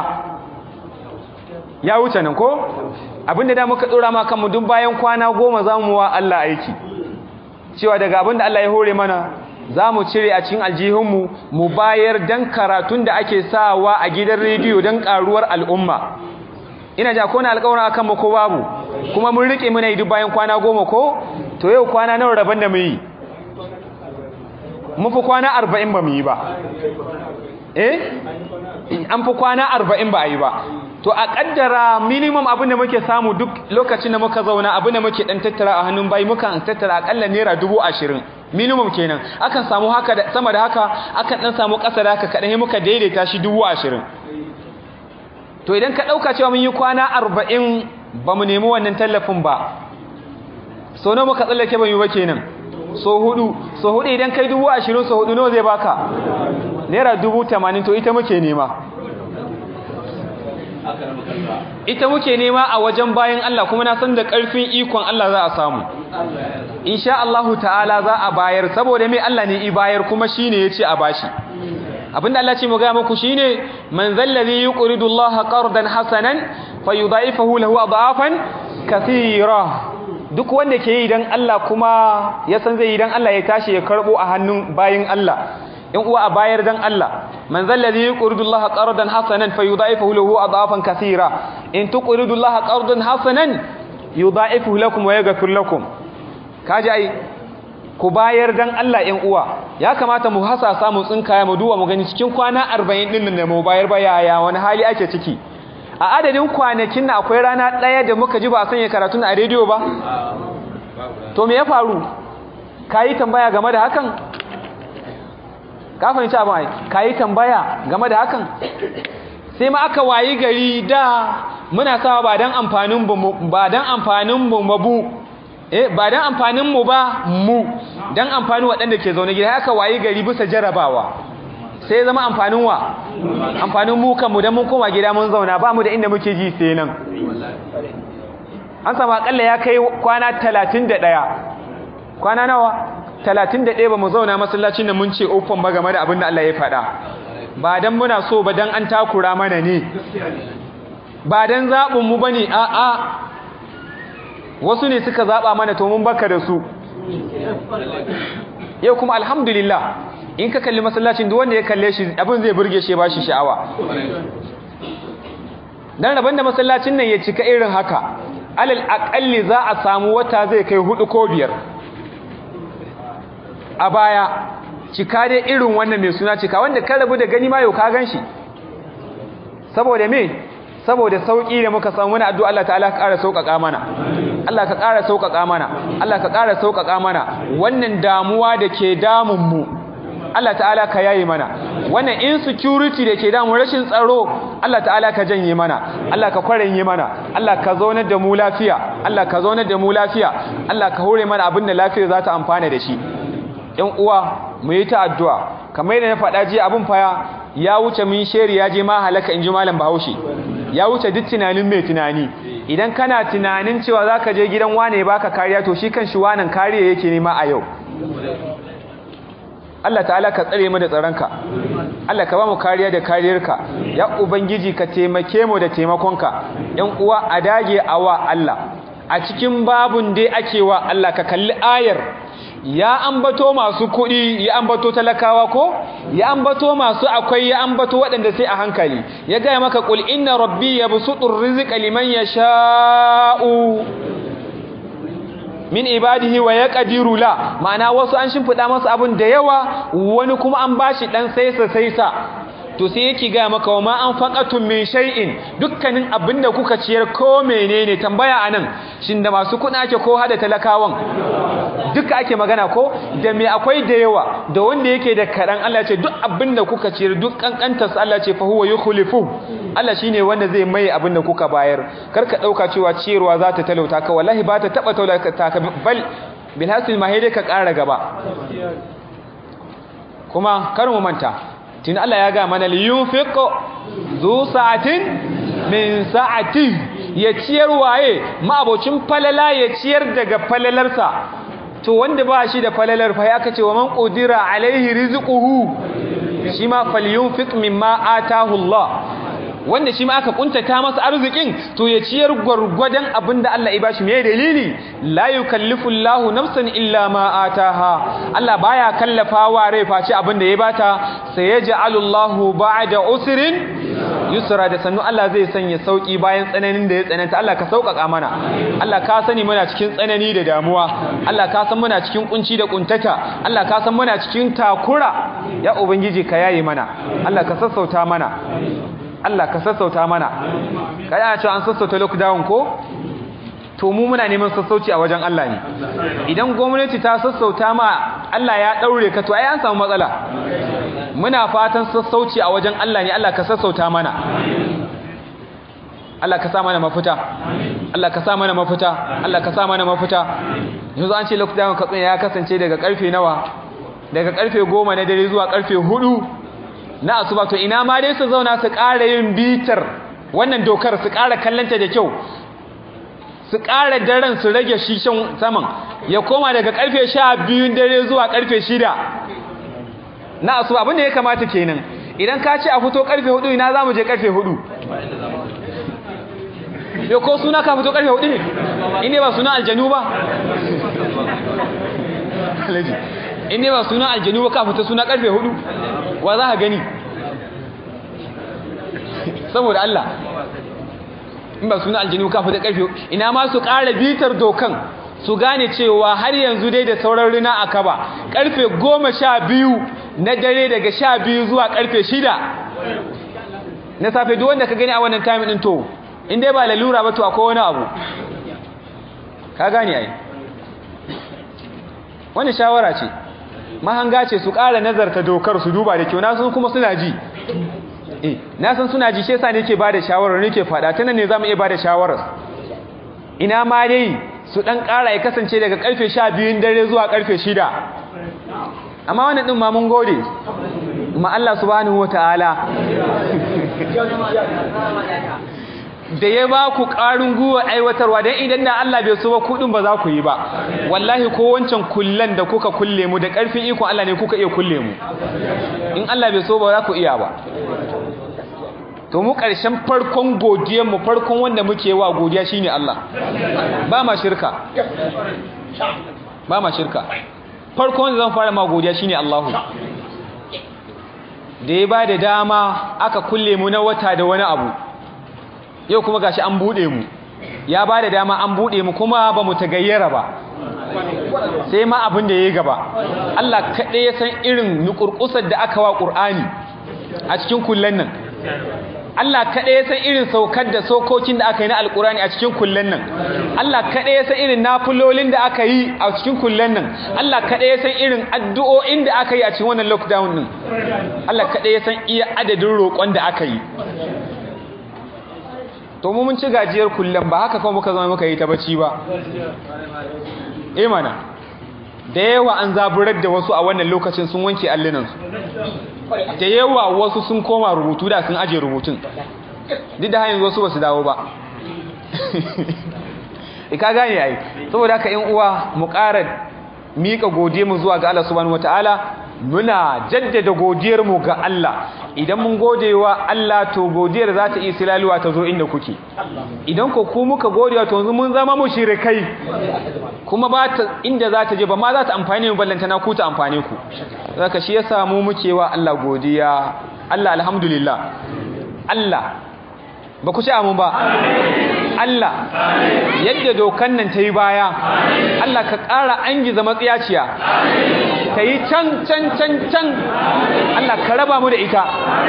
ya wuce nan ko abinda da muka dora ma kanmu duk bayan kwana goma zamu wa Allah aiki cewa daga abinda Allah ya hore mana zamu cire a cikin aljihunmu mu bayar dan karatun da ake sawa a gidan rediyo dan karuwar al'umma ina ja ko na alƙawarin akan mu ko babu kuma mun rike muna yi duk bayan kwana goma ko to yau kwana nawa rabon da mu yi mun fi kwana arba'in ba mu yi ba eh an fi kwana arba'in ba a yi ba to a kaddara minimum abin da muke samu duk lokacin da muka zauna abin da muke dan tattara a hannun bayi muka tattara akalla naira dubu ashirin minimum kenan akan samu haka da sama da haka akan dan samu ƙasa da haka kaɗan muka daidaita shi dubu ashirin to idan ka ɗauka cewa mun yi kwana arba'in ba mu nemi wannan tallafin ba sau nawa muka tsallake ba mu ba kenan so hudu so hudu idan kai dubu ashirin so hudu nawa zai baka naira dubu tamanin to ita muke nema ita muke nema a wajen bayan Allah kuma na san da ƙarfin ikon Allah za a samu insha Allahu ta'ala za a bayar saboda mai Allah ne i bayar kuma shine yace a bashi abinda Allah ce mu ga muku shine man zallazi yuqridu Allah qardan hasanan fayudha'ifahu lahu adhafan kathira duk wanda ke yi dan Allah kuma ya san zai yi dan Allah ya tashi ya karbo a hannun bayin Allah in uwa a bayar dan Allah man zallazi yuqridu Allah qardan hasanan fayudha'ifahu lahu adhafan kathira in tuqridu Allah qardan hasanan yudha'ifuhu lakum wa yaghfir lakum kaji ai ku bayar dan Allah ɗan uwa ya kamata mu hasasa mu tsinkaya mu duwa mu gani cikin kwana 40 din nan da mu bayar ba yaya wani hali ake ciki a adadin kwanakin na akwai rana ɗaya da muka ji ba a sanya karatun a rediyo ba to me ya faru kayi tambaya game da hakan ka fahimci abin ai kayi tambaya game da hakan sai ma aka wayi gari da muna sawa ba dan amfanin ba dan amfanin mu babu eh ba dan amfanin mu ba mu dan amfanin waɗanda ke zaune gida haka wayi gari bisa jarabawa sai zama amfanin wa amfanin mu kanmu dan mun koma gida mun zauna ba mu da inda muke ji sai nan an samu akalla ya kai kwana 31 kwana nawa 31 ba mu zauna masallacin da mun ce open ba game da abin da Allah ya faɗa ba dan muna so ba dan an takura mana ne ba dan zaɓin mu bane a a wasu ne suka zaba mana to mun baka da su yau kuma alhamdulillah in ka kalli masallacin duk wanda ya kalle shi abin zai burge shi ba shi sha'awa dan rabon da masallacin nan ya cika irin haka alal aqalli za a samu wata zai kai hudu ko biyar a baya cika dai irin wannan mai suna cika wanda ka rabu da gani ma yau ka ganshi saboda me saboda sauki da muka samu muna addu'a Allah ta'ala ka ƙara sauƙaƙa mana Allah ka ƙara sauƙaƙa mana Allah ka ƙara sauƙaƙa mana wannan damuwa da ke damun mu Allah ta'ala ka yaye mana wannan insecurity da ke damun rashin tsaro Allah ta'ala ka janye mana Allah ka kwaranye mana Allah ka zaunar da mu lafiya Allah ka zaunar da mu lafiya Allah ka hore mana abin da lafiya za ta amfana da shi ƴan uwa mu yi ta addu'a kamar yadda na faɗa jiya abin fa ya wuce min sheri ya je ma halaka in ji malam Bahaushe ya wuce duk tunanin mai tunani idan kana tunanin cewa zaka je gidan wane baka kariya to shi kan shi wanan kariya yake nema a yau Allah ta'ala ka tsare mu da tsaronka Allah ka ba mu kariya da kariyarka ya ubangiji ka taimake mu da taimakonka ƴan uwa a dage awa Allah a cikin babun dai ake wa Allah ka kalli ayar ya ambato masu kuɗi ya ambato talakawa ko ya ambato masu akwai ya ambato waɗanda sai a hankali ya gaya maka qul inna rabbi yabsutur rizqa liman yasha'u min ibadihi wa yaqdiru la ma'ana wasu an shimfida masa abun da yawa wani kuma an bashi dan saisa saisa to sai yake ga maka wa ma an faqatum min shay'in dukkanin abinda kuka ciyar ko menene tambaya anan shin da masu kuna ake ko hada talakawan duka ake magana ko da me akwai da yawa da wanda yake da karan Allah ce duk abinda kuka ciyar duk kankantar sa Allah ce fa huwa yukhlifu Allah shine wanda zai mai abinda kuka bayar karka dauka cewa ciyarwa za ta talauta ka wallahi ba ta taba talauta ka bal bil hasil ma ka ƙara gaba kuma kar mu manta tun Allah ya ga mana liyunfiq zu sa'atin min sa'ati ya ciyar waye ma'abocin falala ya ciyar daga falalarsa to wanda ba shi da falalar fa ya kace wa man qudira alaihi rizquhu shi ma falyunfiq mimma atahu Allah wanda shi ma aka kuntata masa arzikin to ya ciyar gwargwadon abinda Allah ya bashi me dalili la yukallifu Allahu nafsan illa ma ataha Allah baya kallafawa rai face abinda ya bata sai yaj'alu Allahu ba'da usrin yusra da sannu Allah zai sanya sauki bayan tsananin da ya tsananta Allah ka sauƙaƙa mana Allah ka sani muna cikin tsanani da damuwa Allah ka san muna cikin kunci da kuntata Allah ka san muna cikin takura ya ubangiji ka yaye mana Allah ka sassauta mana Allah ka sassauta mana kai ana cewa an sassauta lockdown ko to mu muna neman sassauci a wajen Allah ne idan gwamnati ta sassauta ma Allah ya daure ka to ai an samu matsala muna fatan sassauci a wajen Allah ne Allah ka sassauta mana Allah ka sa mana mafita Allah ka sa mana mafita Allah ka sa mana mafita yanzu an ce lockdown katsina ya kasance daga karfe nawa daga karfe goma na dare zuwa karfe hudu na asuba to ina ma dai su zauna su ƙara yin bitar wannan dokar su ƙara kallanta da kyau su ƙara daren su rage shishan saman ya koma daga karfe sha biyun dare zuwa karfe shida na asuba abinda ya kamata kenan idan ka ce a fito karfe hudu ina za mu je karfe hudu yau ko suna ka fito karfe hudu ne inda ba suna aljanu ba inda ba suna aljanu ba ka fito suna karfe hudu wa za ka gani saboda Allah in ba suna aljanu ka fito karfe ina ma su ƙara bitar dokan su gane cewa har yanzu dai da sauran rina a kaba karfe goma sha biyu na dare daga sha biyu zuwa karfe shida na safe duk wanda ka gani a wannan time din to in dai ba lalura ba to akwai wani abu ka gane ai wani shawara ce mahanga ce su ƙara nazarta dokar su duba da kyau na san kuma suna ji eh na san suna ji shi yasa nake ba da shawarar nake faɗa tana ne zamu iya ba da shawarar ina ma dai su dan ƙara ya kasance daga karfe 12 dare zuwa karfe 6 amma wannan din ma mun gode ma Allah subhanahu wataala da ya ba ku ƙarin guwa aiwatarwa don idan da Allah bai so ba kuɗin ba za ku yi ba wallahi ko wancan kullen da kuka kulle mu da ƙarfin ikon Allah ne kuka iya kulle mu in Allah bai so ba za ku iya ba to mu ƙarshen farkon godiyar mu farkon wanda muke wa godiya shine Allah ba ma shirka ba ma shirka farkon wanda zan fara ma godiya shine Allahu da ya ba da dama aka kulle mu na wata da wani abu yau kuma gashi an bude mu ya ba da dama an bude mu kuma ba mu tagayyara ba sai ma abin da ya gaba Allah kaɗai ya san irin nukurkusar da aka wa ƙur'ani a cikin kullen nan Allah kaɗai ya san irin saukar da sokokin da aka yi na alƙur'ani a cikin kullen nan Allah kaɗai ya san irin nafulolin da aka yi a cikin kullen nan Allah kaɗai ya san irin addu'o'in da aka yi a cikin wannan lockdown din Allah kaɗai ya san iya adadin roƙon da aka yi to mu mun ci gajiyar kullum ba haka kuma muka zama muka yi ta bacci ba eh mana da yawa an zaburar da wasu a wannan lokacin sun wanke allinansu da yawa wasu sun koma rubutu da sun aje rubutun duk da hanyar wasu ba su dawo ba ka gane ai saboda haka in uwa mu ƙara miƙa godiyarmu zuwa ga Allah subhanahu wataala muna jaddada godiyarmu ga Allah idan mun godewa Allah to godiyar za ta isi laluwa ta zo inda kuke idan ko ku muka godewa to yanzu mun zama mushrikai kuma ba ta inda za ta je ba ma za ta amfane mu ballanta na ku ta amfane ku zaka shi yasa mu muke wa Allah godiya Allah alhamdulillah Allah ba ku ci amu ba Allah yadda dokan nan ta yi baya Allah ka ƙara an giza matsiyaciya ta yi can can can can Allah ka raba mu da ita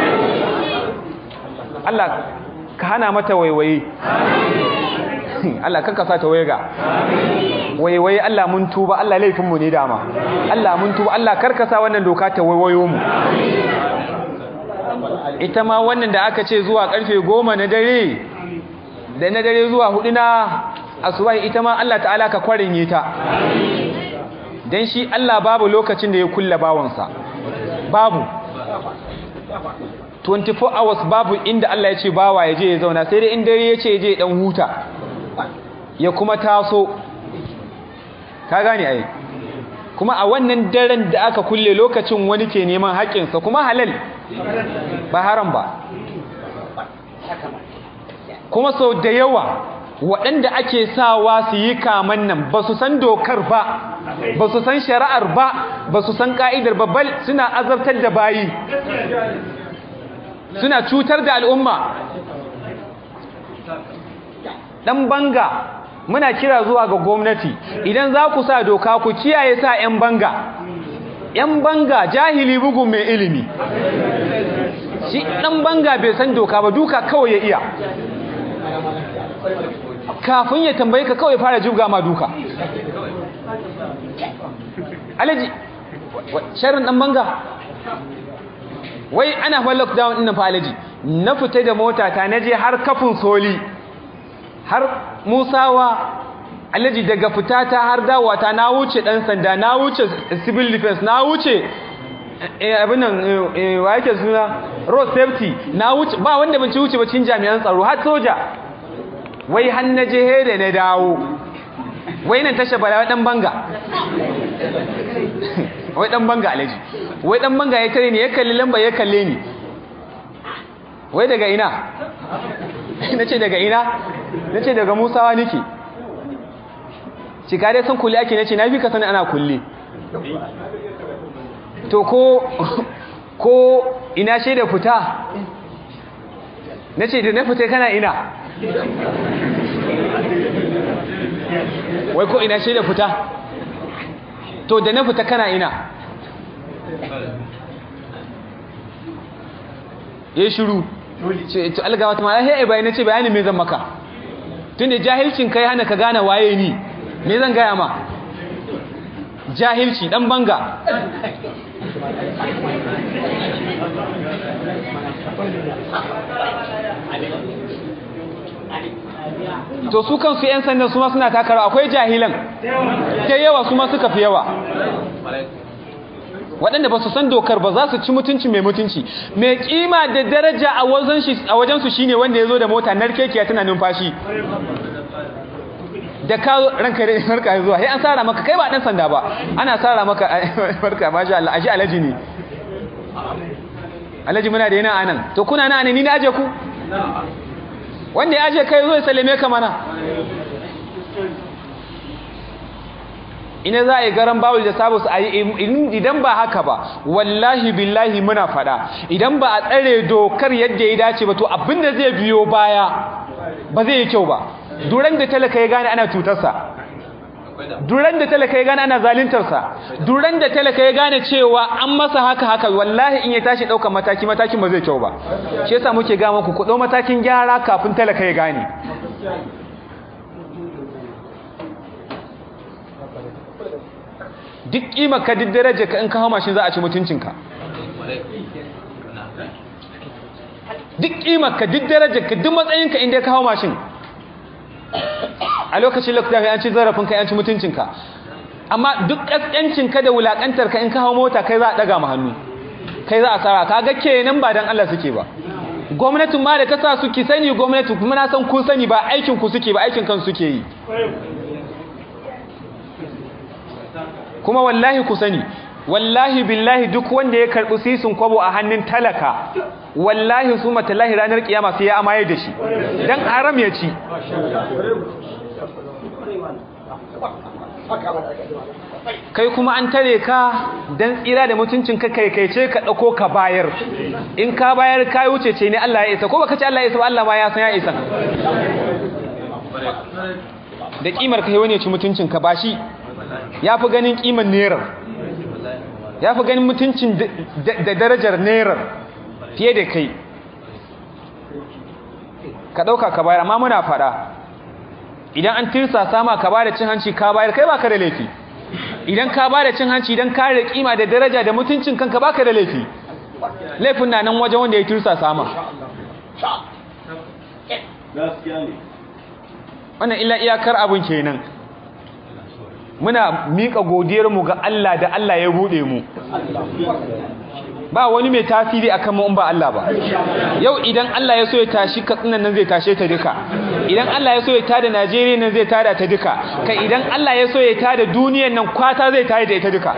Allah ka hana mata waiwaye Allah kan kasa ta waiga waiwaye Allah mun tuba Allah laifinmu ne dama Allah mun tuba Allah karkasa wannan doka ta waiwayo mu ita ma wannan da aka ce zuwa karfe goma na dare da na dare zuwa hudu na asubahi ita ma Allah ta'ala ka kwarinye ta dan shi Allah babu lokacin da ya kulla bawansa babu 24 hours babu inda Allah ya ce bawa ya je ya zauna sai dai in dare ya ce ya je dan huta ya kuma taso ka gane ai kuma a wannan daren da aka kulle lokacin wani ke neman haƙƙinsa kuma halal ba haram ba kuma sau da yawa waɗanda ake sawa su yi kaman nan ba su san dokar ba ba su san shari'ar ba ba su san ƙa'idar babbal suna azabtar da bayi suna cutar da al'umma ɗan banga muna kira zuwa ga gwamnati idan za ku sa doka ku kiyaye sa 'yan banga 'yan banga jahili bugun mai ilimi shi ɗan banga bai san doka ba duka kawai ya iya kafin ya tambayi ka kawai fara juga ma duka alaji sharin ɗan banga wai ana fa lockdown ɗin fa alaji na fita da mota ta naje har kafin soli har musawa alaji daga fitata har dawata na wuce dan sanda na wuce civil defense na wuce abin nan wa yake suna road safety na wuce ba wanda ban ci wuce ba cikin jami'an tsaro har soja wai har na je da na dawo wai nan tasha bala dan banga wai dan banga alaji wai dan banga ya tare ni ya kalli lamba ya kalle ni wai daga ina nace daga ina nace daga musawa nake cika dai san kulle ake nace na fi ka sani ana kulle to ko ko ina shaida fita nace da na fita kana ina wai ko ina shaida fita to da na fita kana ina ya shiru to algawa ta mala hey bai nace bayani me zan maka tunda jahilcin kai hana ka gane waye ni me zan gaya ma jahilci dan banga to su kansu 'yan sandan su ma suna takara akwai jahilan ta yawa su ma suka fi yawa waɗanda ba su san dokar ba za su ci mutunci mai mutunci mai kima da daraja a wajensu shine wanda ya zo da mota narkekiya tana numfashi da ka ranka da farka zuwa sai an sara maka kai ba dan sanda ba ana sara maka farka masha Allah aji alaji ne alaji muna da yana anan to kuna na anan ni na aje ku wanda ya aje kai zo ya sallame ka mana ina za a yi garan bawul da sabu su a yi idan ba haka ba wallahi billahi muna fada idan ba a tsare dokar yadda ya dace ba to abinda zai biyo baya ba zai yi kyau ba duran da talaka ya gane ana cutarsa duran da talaka ya gane ana zalintarsa duran da talaka ya gane cewa an masa haka haka wallahi in ya tashi ɗaukar mataki matakin ba zai kyau ba shi yasa muke ga muku ku ɗau matakin gyara kafin talaka ya gane duk ƙimar ka duk daraja ka in ka hau mashin za a ci mutuncinka duk ƙimar ka duk daraja ka duk matsayinka inda ka hau mashin a lokacin lokuta kai an ci zarafin kai an ci mutuncinka amma duk ƙasƙancinka da wulaƙantarka in ka hau mota kai za a ɗaga ma hannu kai za a tsara ka ga kenan ba don Allah suke ba gwamnatin ma da ka sa su ki sani gwamnati kuma na san kun sani ba aikin ku suke ba aikin kan suke yi kuma wallahi ku sani wallahi billahi duk wanda ya karɓi sisin kwabo a hannun talaka wallahi su matallahi ranar kiyama sai ya amaye da shi dan haram ya ci kai kuma an tare ka dan tsira da mutuncin ka kai kai ce ka dauko ka bayar in ka bayar ka wuce ce ne Allah ya isa ko baka ce Allah ya isa ba Allah ma ya san ya isa da kimar kai wani ya ci mutuncin ka bashi yafi ganin kimar nerar yafi ganin mutuncin da darajar nerar fiye da kai ka ɗauka ka bayar amma muna faɗa idan an tirsa sama ka ba da cin hanci ka bayar kai ba ka da laifi idan ka ba da cin hanci idan ka da kima da daraja da mutuncin kanka ba ka da laifi laifin na nan wajen wanda ya tirsa sama wannan illa iyakar abin kenan muna miƙa godiyarmu ga Allah da Allah ya buɗe mu ba wani mai tasiri akan mu in ba Allah ba yau idan Allah ya so ya tashi katsinan nan zai tashe ta duka idan Allah ya so ya tada Najeriya nan zai tada ta duka kai idan Allah ya so ya tada duniyar nan kwata zai tada ita duka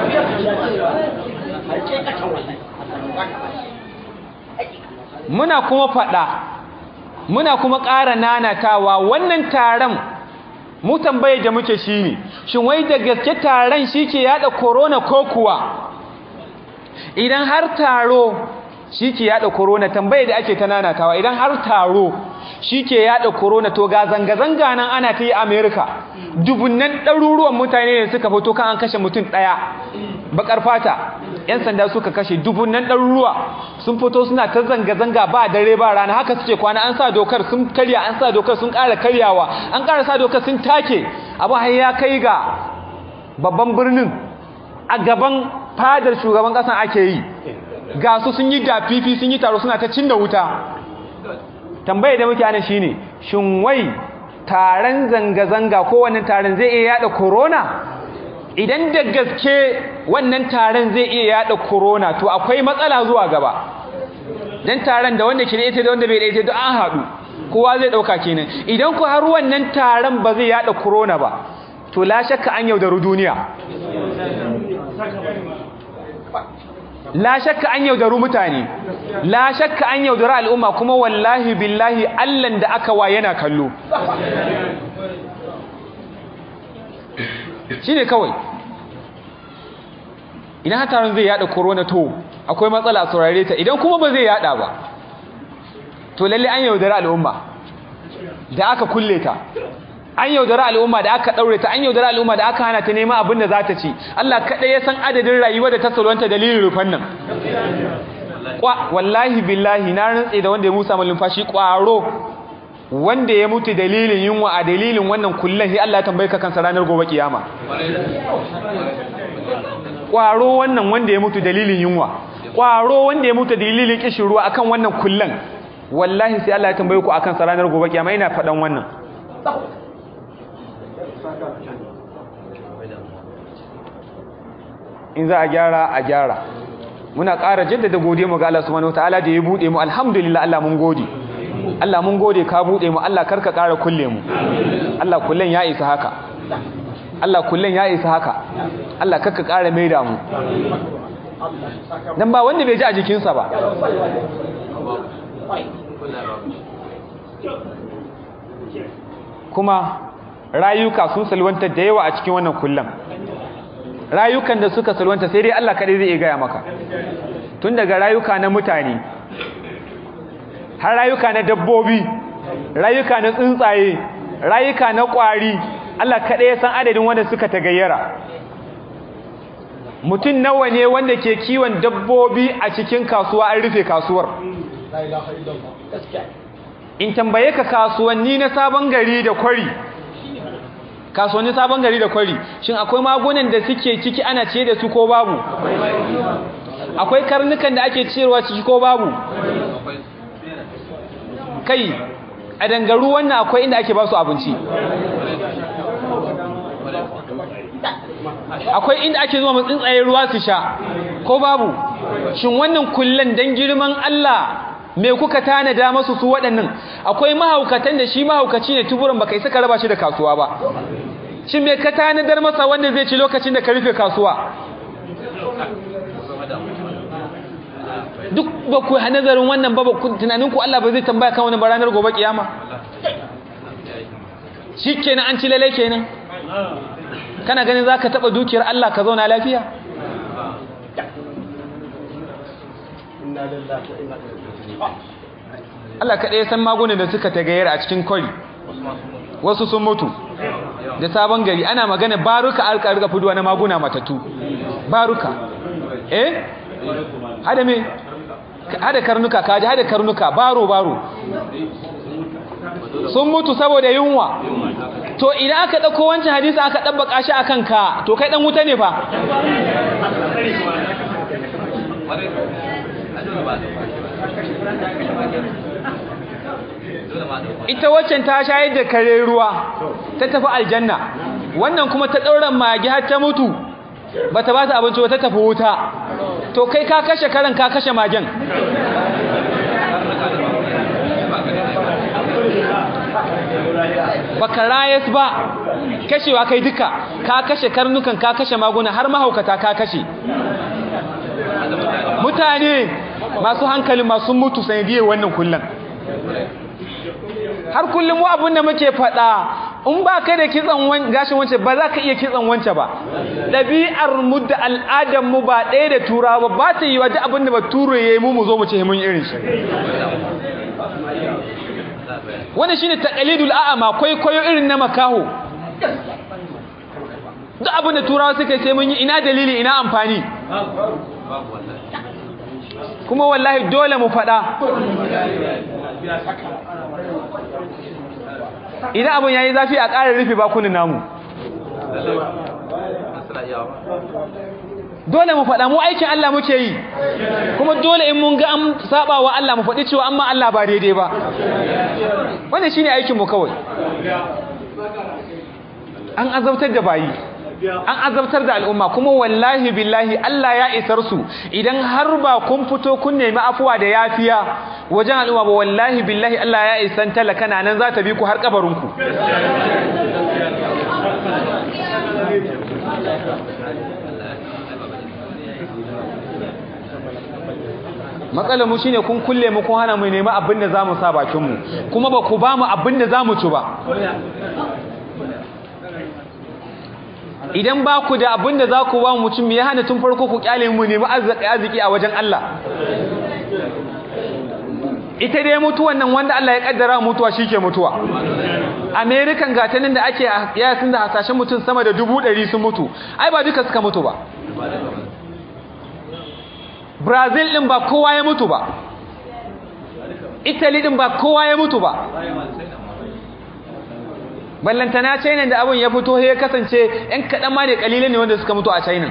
muna kuma faɗa muna kuma ƙara nanatawa wannan taron mu tambaye da muke shine shin wai da gaske taron shi ke yada corona ko kuwa idan har taro shi ke yada corona tambaye da ake ta nanatawa idan har taro shi ke yada corona to ga zanga-zanga nan ana ta yi amerika dubunnan ɗaruruwan mutane ne suka fito kan an kashe mutum ɗaya bakar fata yan sanda suka kashe dubunnan ɗaruruwa sun fito suna ta zanga-zanga ba dare ba rana haka suke kwana an sa dokar sun karya an sa dokar sun ƙara karyawa an ƙara sa dokar sun take abu har ya kai ga babban birnin a gaban fadar shugaban ƙasan ake yi ga su sun yi dafifi sun yi taro suna ta cinna wuta tambaye da muke ana shine shin wai taron zanga-zanga ko wannan taron zai iya yada corona idan da gaske wannan taron zai iya yada corona to akwai matsala zuwa gaba dan taron da wanda ke da ita da wanda bai da ita duk an haɗu kowa zai ɗauka kenan idan ku har wannan taron ba zai yada corona ba to la shakka an yaudaru duniya la shakka an yaudaru mutane la shakka an yaudaru al'umma kuma wallahi billahi allan da aka wa yana kallo shi ne kawai idan hatarin zai yada corona to akwai matsala a saurare ta idan kuma ba zai yada ba to lalle an yaudari al'umma da aka kulle ta an yaudari al'umma da aka daure ta an yaudari al'umma da aka hana ta nema abin da za ta ci Allah kaɗai ya san adadin rayuwa da ta salwanta dalilin rufan nan kwa wallahi billahi na rantse da wanda ya musa malumfashi kwaro wanda ya mutu dalilin yunwa a dalilin wannan kullum sai Allah ya tambaye ka kansa ranar gobe kiyama kwaro wannan wanda ya mutu dalilin yunwa kwaro wanda ya mutu dalilin kishin ruwa akan wannan kullum wallahi sai Allah ya tambaye ku akan sa ranar gobe kiyama ina faɗan wannan in za a gyara a gyara muna ƙara jaddada gode mu ga Allah subhanahu wataala da ya bude mu alhamdulillah Allah mun gode Allah mun gode ka bude mu Allah karka ƙara kulle mu Allah kullen ya isa haka Allah kullen ya isa haka Allah karka ƙara maida mu dan ba wanda bai ji a jikinsa ba kuma rayuka sun salwanta da yawa a cikin wannan kullum rayukan da suka salwanta sai dai Allah kaɗai zai iya gaya maka tun daga rayuka na mutane har rayuka na dabbobi rayuka na tsuntsaye rayuka na ƙwari Allah kaɗai ya san adadin wanda suka tagayyara mutum nawa ne wanda ke kiwon dabbobi a cikin kasuwa an rufe kasuwar in tambaye ka kasuwanni na sabon gari da kwari kasuwanni sabon gari da kwari shin akwai magunan da suke ciki ana ce da su ko babu akwai karnukan da ake ciyarwa ciki ko babu kai a dangaru wannan akwai inda ake ba su abinci akwai inda ake zuwa tsuntsaye ruwa su sha ko babu shin wannan kullen dan girman Allah me kuka tanada masu su waɗannan akwai mahaukatan da shi mahaukaci ne tuburan baka isa ka raba shi da kasuwa ba shin me ka tanadar masa wanda zai ci lokacin da ka rufe kasuwa duk ba ku nazarin wannan ba tunanin ku Allah ba zai tambaya kan wani baranar gobe kiyama shikenan an ci lalle kenan kana ganin zaka taba dukiyar Allah ka zauna lafiya Allah kaɗai san magunan da suka tagayyar a cikin kwari wasu sun mutu da sabon gari ana magana baruka alka rika fuduwa na maguna matatu baruka eh hada me hada karnuka kaji hada karnuka baro baro sun mutu saboda yunwa to idan aka dauko wancan hadisi aka dabbaka shi akan ka to kai dan wuta ne fa ita waccan ta shayar da kare ruwa ta tafi aljanna wannan kuma ta ɗauran magi har ta mutu ba ta ba ta abinci ba ta tafi wuta to kai ka kashe karen ka kashe magen baka rayas ba kashewa kai duka ka kashe karnukan ka kashe maguna har mahaukata ka kashe mutane masu hankali masu mutu sanadiyar wannan kullum har kullum wa abin da muke faɗa in ba ka da kitsan gashin wance ba za ka iya kitsan wance ba ɗabi'ar mu da al'adar mu ba ɗaya da turawa ba ba ta yi wa duk abin da ba ture ya yi mu mu zo mu ce mun irin shi wanda shine taqlidul a'ama kwaikwayo irin na makaho duk abin da turawa suka yi sai mun yi ina dalili ina amfani kuma wallahi dole mu faɗa idan abin yayi zafi a ƙara rufe bakunan namu dole mu faɗa mu aikin Allah muke yi kuma dole in mun ga an saba wa Allah mu faɗi cewa amma Allah ba daidai ba wannan shine aikin mu kawai an azabtar da bayi an azabtar da al'umma kuma wallahi billahi Allah ya isar su idan har ba kun fito kun nemi afuwa da yafiya wajen al'umma ba wallahi billahi Allah ya isan talaka nan za ta bi ku har kabarinku matsalar mu shine kun kulle mu kun hana mu nemi abin da zamu sa bakin mu kuma ba ku ba mu abin da zamu ci ba idan ba ku da abin da za ku ba mu mutum ya hana tun farko ku kyale mu nemi arziki a wajen Allah ita dai mutuwan nan wanda Allah ya kaddara mutuwa shike mutuwa American gatanin da ake yasin da hasashen mutum sama da dubu ɗari sun mutu ai ba duka suka mutu ba Brazil din ba kowa ya mutu ba Italy din ba kowa ya mutu ba ballantana China da abin ya fito ya kasance ɗan kaɗan ma ne ƙalilan ne wanda suka mutu a China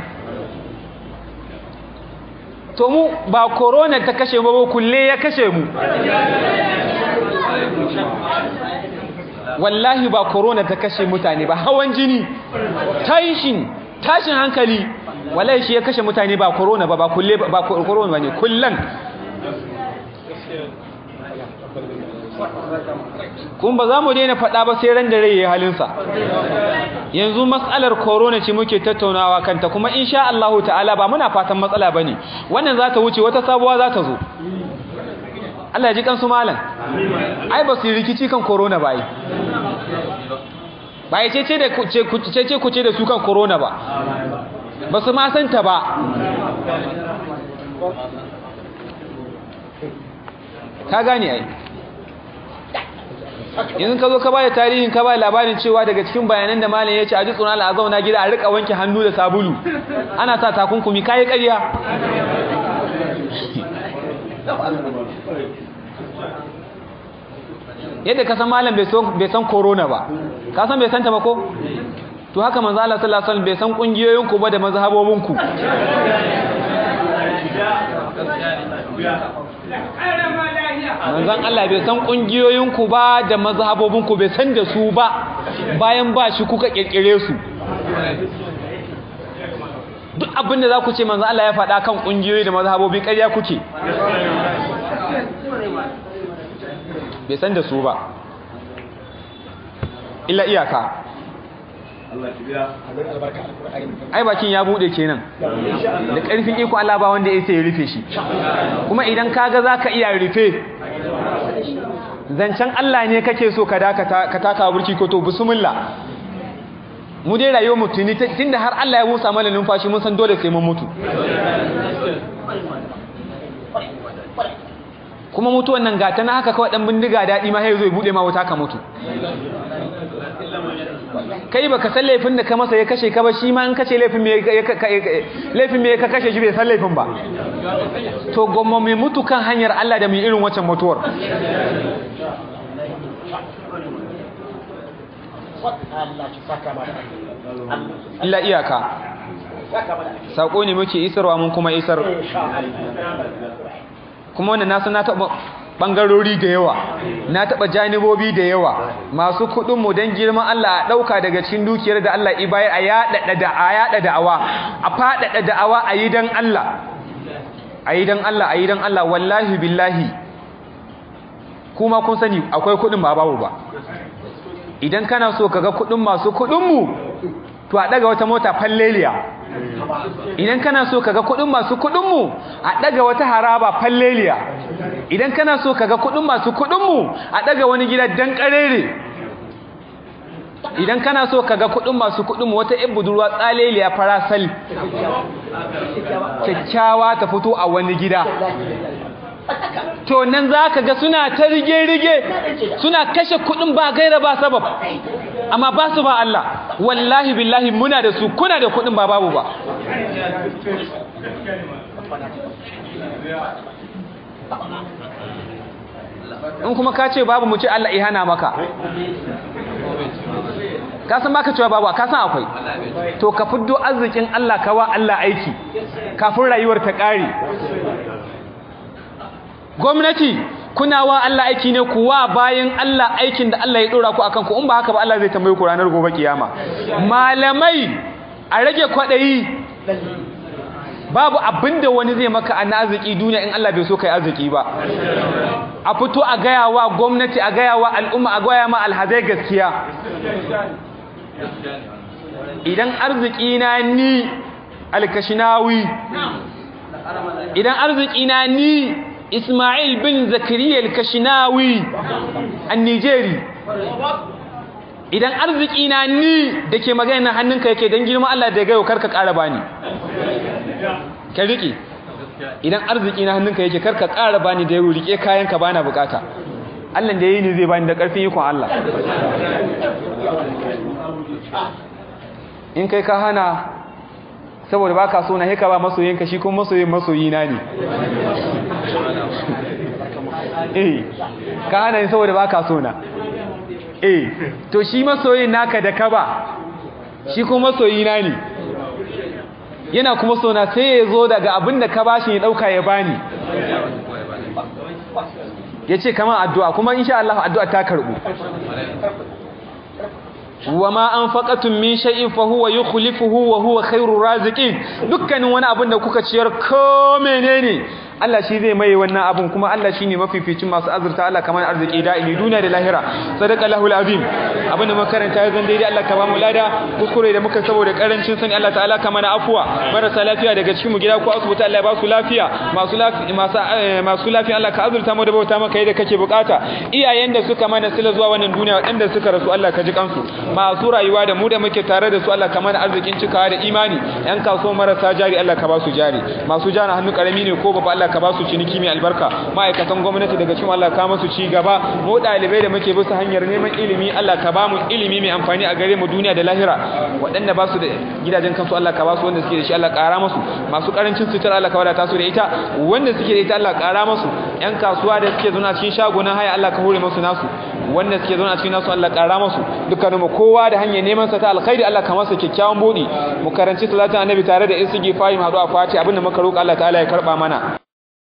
to mu ba corona ta kashe mu ba kulle ya kashe mu wallahi ba corona ta kashe mutane ba hawan jini tashin tashin hankali wallahi shi ya kashe mutane ba corona ba ba kulle ba corona ba ne kullan kun ba za mu daina faɗa ba sai ran da rai ya halinsa yanzu matsalar corona ce muke tattaunawa kanta kuma insha Allah ta'ala ba muna fatan matsala bane wannan za ta wuce wata sabuwa za ta zo Allah ya ji kansu malam ai ba su rikici kan corona ba yi ba ya cece da cece kuce da su kan corona ba ba su ma santa ba ka gane ai yanzu ka zo ka bada tarihin ka bada labarin cewa daga cikin bayanan da malam ya ce a ji tsoron Allah a zauna gida a rika wanke hannu da sabulu ana sa takunkumi kayi ƙarya yadda ka san malam bai san corona ba ka san bai santa ba ko to haka manzo Allah sallallahu alaihi wasallam bai san kungiyoyin ku ba da mazhabobin ku manzon Allah bai san kungiyoyin ku ba da mazhabobin ku bai san da su ba bayan ba shi kuka kirkire su duk abin da za ku ce manzon Allah ya faɗa kan kungiyoyi da mazhabobi ƙarya kuke bai san da su ba illa iyaka ai bakin ya bude kenan da ƙarfin iko Allah ba wanda ya sai ya rufe shi kuma idan kaga zaka iya rufe zancen Allah ne kake so ka dakata ka taka burki ko to bismillah mu dai rayuwar mu tuni tunda har Allah ya busa mana numfashi mun san dole sai mun mutu kuma mutuwan nan gata na haka kawai dan bindiga daɗi ma sai zo ya bude ma wuta ka mutu kai baka san laifin da ka masa ya kashe ka ba shi ma in kace laifin me laifin me ka kashe shi bai san laifin ba to gomma mai mutu kan hanyar Allah da mai irin wancan mutuwar illa iyaka sako ne muke isarwa mun kuma isar kuma wannan nasu na taɓa ɓangarori da yawa na taɓa janibobi da yawa masu kuɗinmu don girman Allah a ɗauka daga cikin dukiyar da Allah ibayar a yaɗa da'awa a faɗaɗa da'awa a yi don Allah a yi don Allah a yi don Allah wallahi billahi kuma kun sani akwai kuɗin ba babu ba idan kana so ka ga kuɗin masu kuɗinmu to a ɗaga wata mota falleliya idan kana so kaga kudin masu kudin mu a daga wata haraba falleliya idan kana so kaga kudin masu kudin mu a daga wani gida dan karere idan kana so kaga kudin masu kudin mu wata ibn budurwa tsaleliya farasal kyakkyawa ta fito a wani gida to nan za ka ga suna ta rige-rige suna kashe kudin ba gaira ba sabab amma ba su ba Allah wallahi billahi muna da su kuna da kudin ba babu ba in kuma ka ce babu mu ce Allah ihana maka ka san baka cewa babu ka san akwai to ka fiddo arzikin Allah ka wa Allah aiki kafin rayuwar ta kare gwamnati kuna wa Allah aiki ne kuwa bayan Allah aikin da Allah ya dora ku akan ku in ba haka ba Allah zai tambaye ku ranar gobe kiyama malamai a rage kwadayi babu abinda wani zai maka an arziki duniya in Allah bai so kai arziki ba a fito a gaya wa gwamnati a gaya wa al'umma a gaya ma alhazai gaskiya idan arziki na ni alkashinawi idan arziki na ni Ismail bin Zakariya al-Kashinawi an-Nijeri idan arziki na ni dake magana hannunka yake dan girman Allah da gayo karka ƙara bani ka rike idan arziki na hannunka yake karka ƙara bani da yaro rike kayanka bana bukata Allah da yayi ni zai bani da ƙarfin ikon Allah in kai ka hana saboda baka so na heka ba masoyinka shi kuma masoyin masoyina ne eh ka hana ni saboda baka so na eh to shi masoyin naka da ka ba shi kuma masoyina ne yana kuma so na sai ya zo daga abin da ka bashi ya dauka ya bani ya ce kama addu'a kuma insha Allah addu'a ta karbu wa ma anfaqatum min shay'in fa huwa yukhlifuhu wa huwa khairur raziqin dukkanin wani abin da kuka ciyar ko menene Allah shi zai mai wannan abun kuma Allah shine mafificin masu azurta Allah kamar arziki da'imi duniya da lahira sadaqallahu alazim abinda muka karanta ya zan daidai Allah ka ba mu lada kuskure da muka saboda karancin sani Allah ta'ala ka mana afwa marasa lafiya daga cikin mu gida ko asibiti Allah ya ba su lafiya masu lafiya masu masu lafiya Allah ka azurta mu da bauta maka yadda kake bukata iyayen da suka mana sila zuwa wannan duniya waɗanda suka rasu Allah ka ji kansu masu rayuwa da mu da muke tare da su Allah ka mana arzikin cikawa da imani yan kasuwa marasa jari Allah ka ba su jari masu jana hannu karami ne ko babba Allah ka ba su ciniki mai albarka ma'aikatan gwamnati daga cikin Allah ka masu ci gaba mu dalibai da muke bisa hanyar neman ilimi Allah ka ba mu ilimi mai amfani a gare mu duniya da lahira waɗanda ba su da gidajen kansu Allah ka ba su wanda suke da shi Allah ƙara musu masu ƙarancin sutura Allah ka wadata su da ita wanda suke da ita Allah ƙara musu ƴan kasuwa da suke zauna cikin shagunan haya Allah ka hore musu nasu wanda suke zauna cikin nasu Allah ƙara musu dukkanin mu kowa da hanyar neman sa ta alkhairi Allah ka masa kyakkyawan budi mu karanci salatin annabi tare da istighfari mu haɗu a fati abinda muka roƙa Allah ta'ala ya karba mana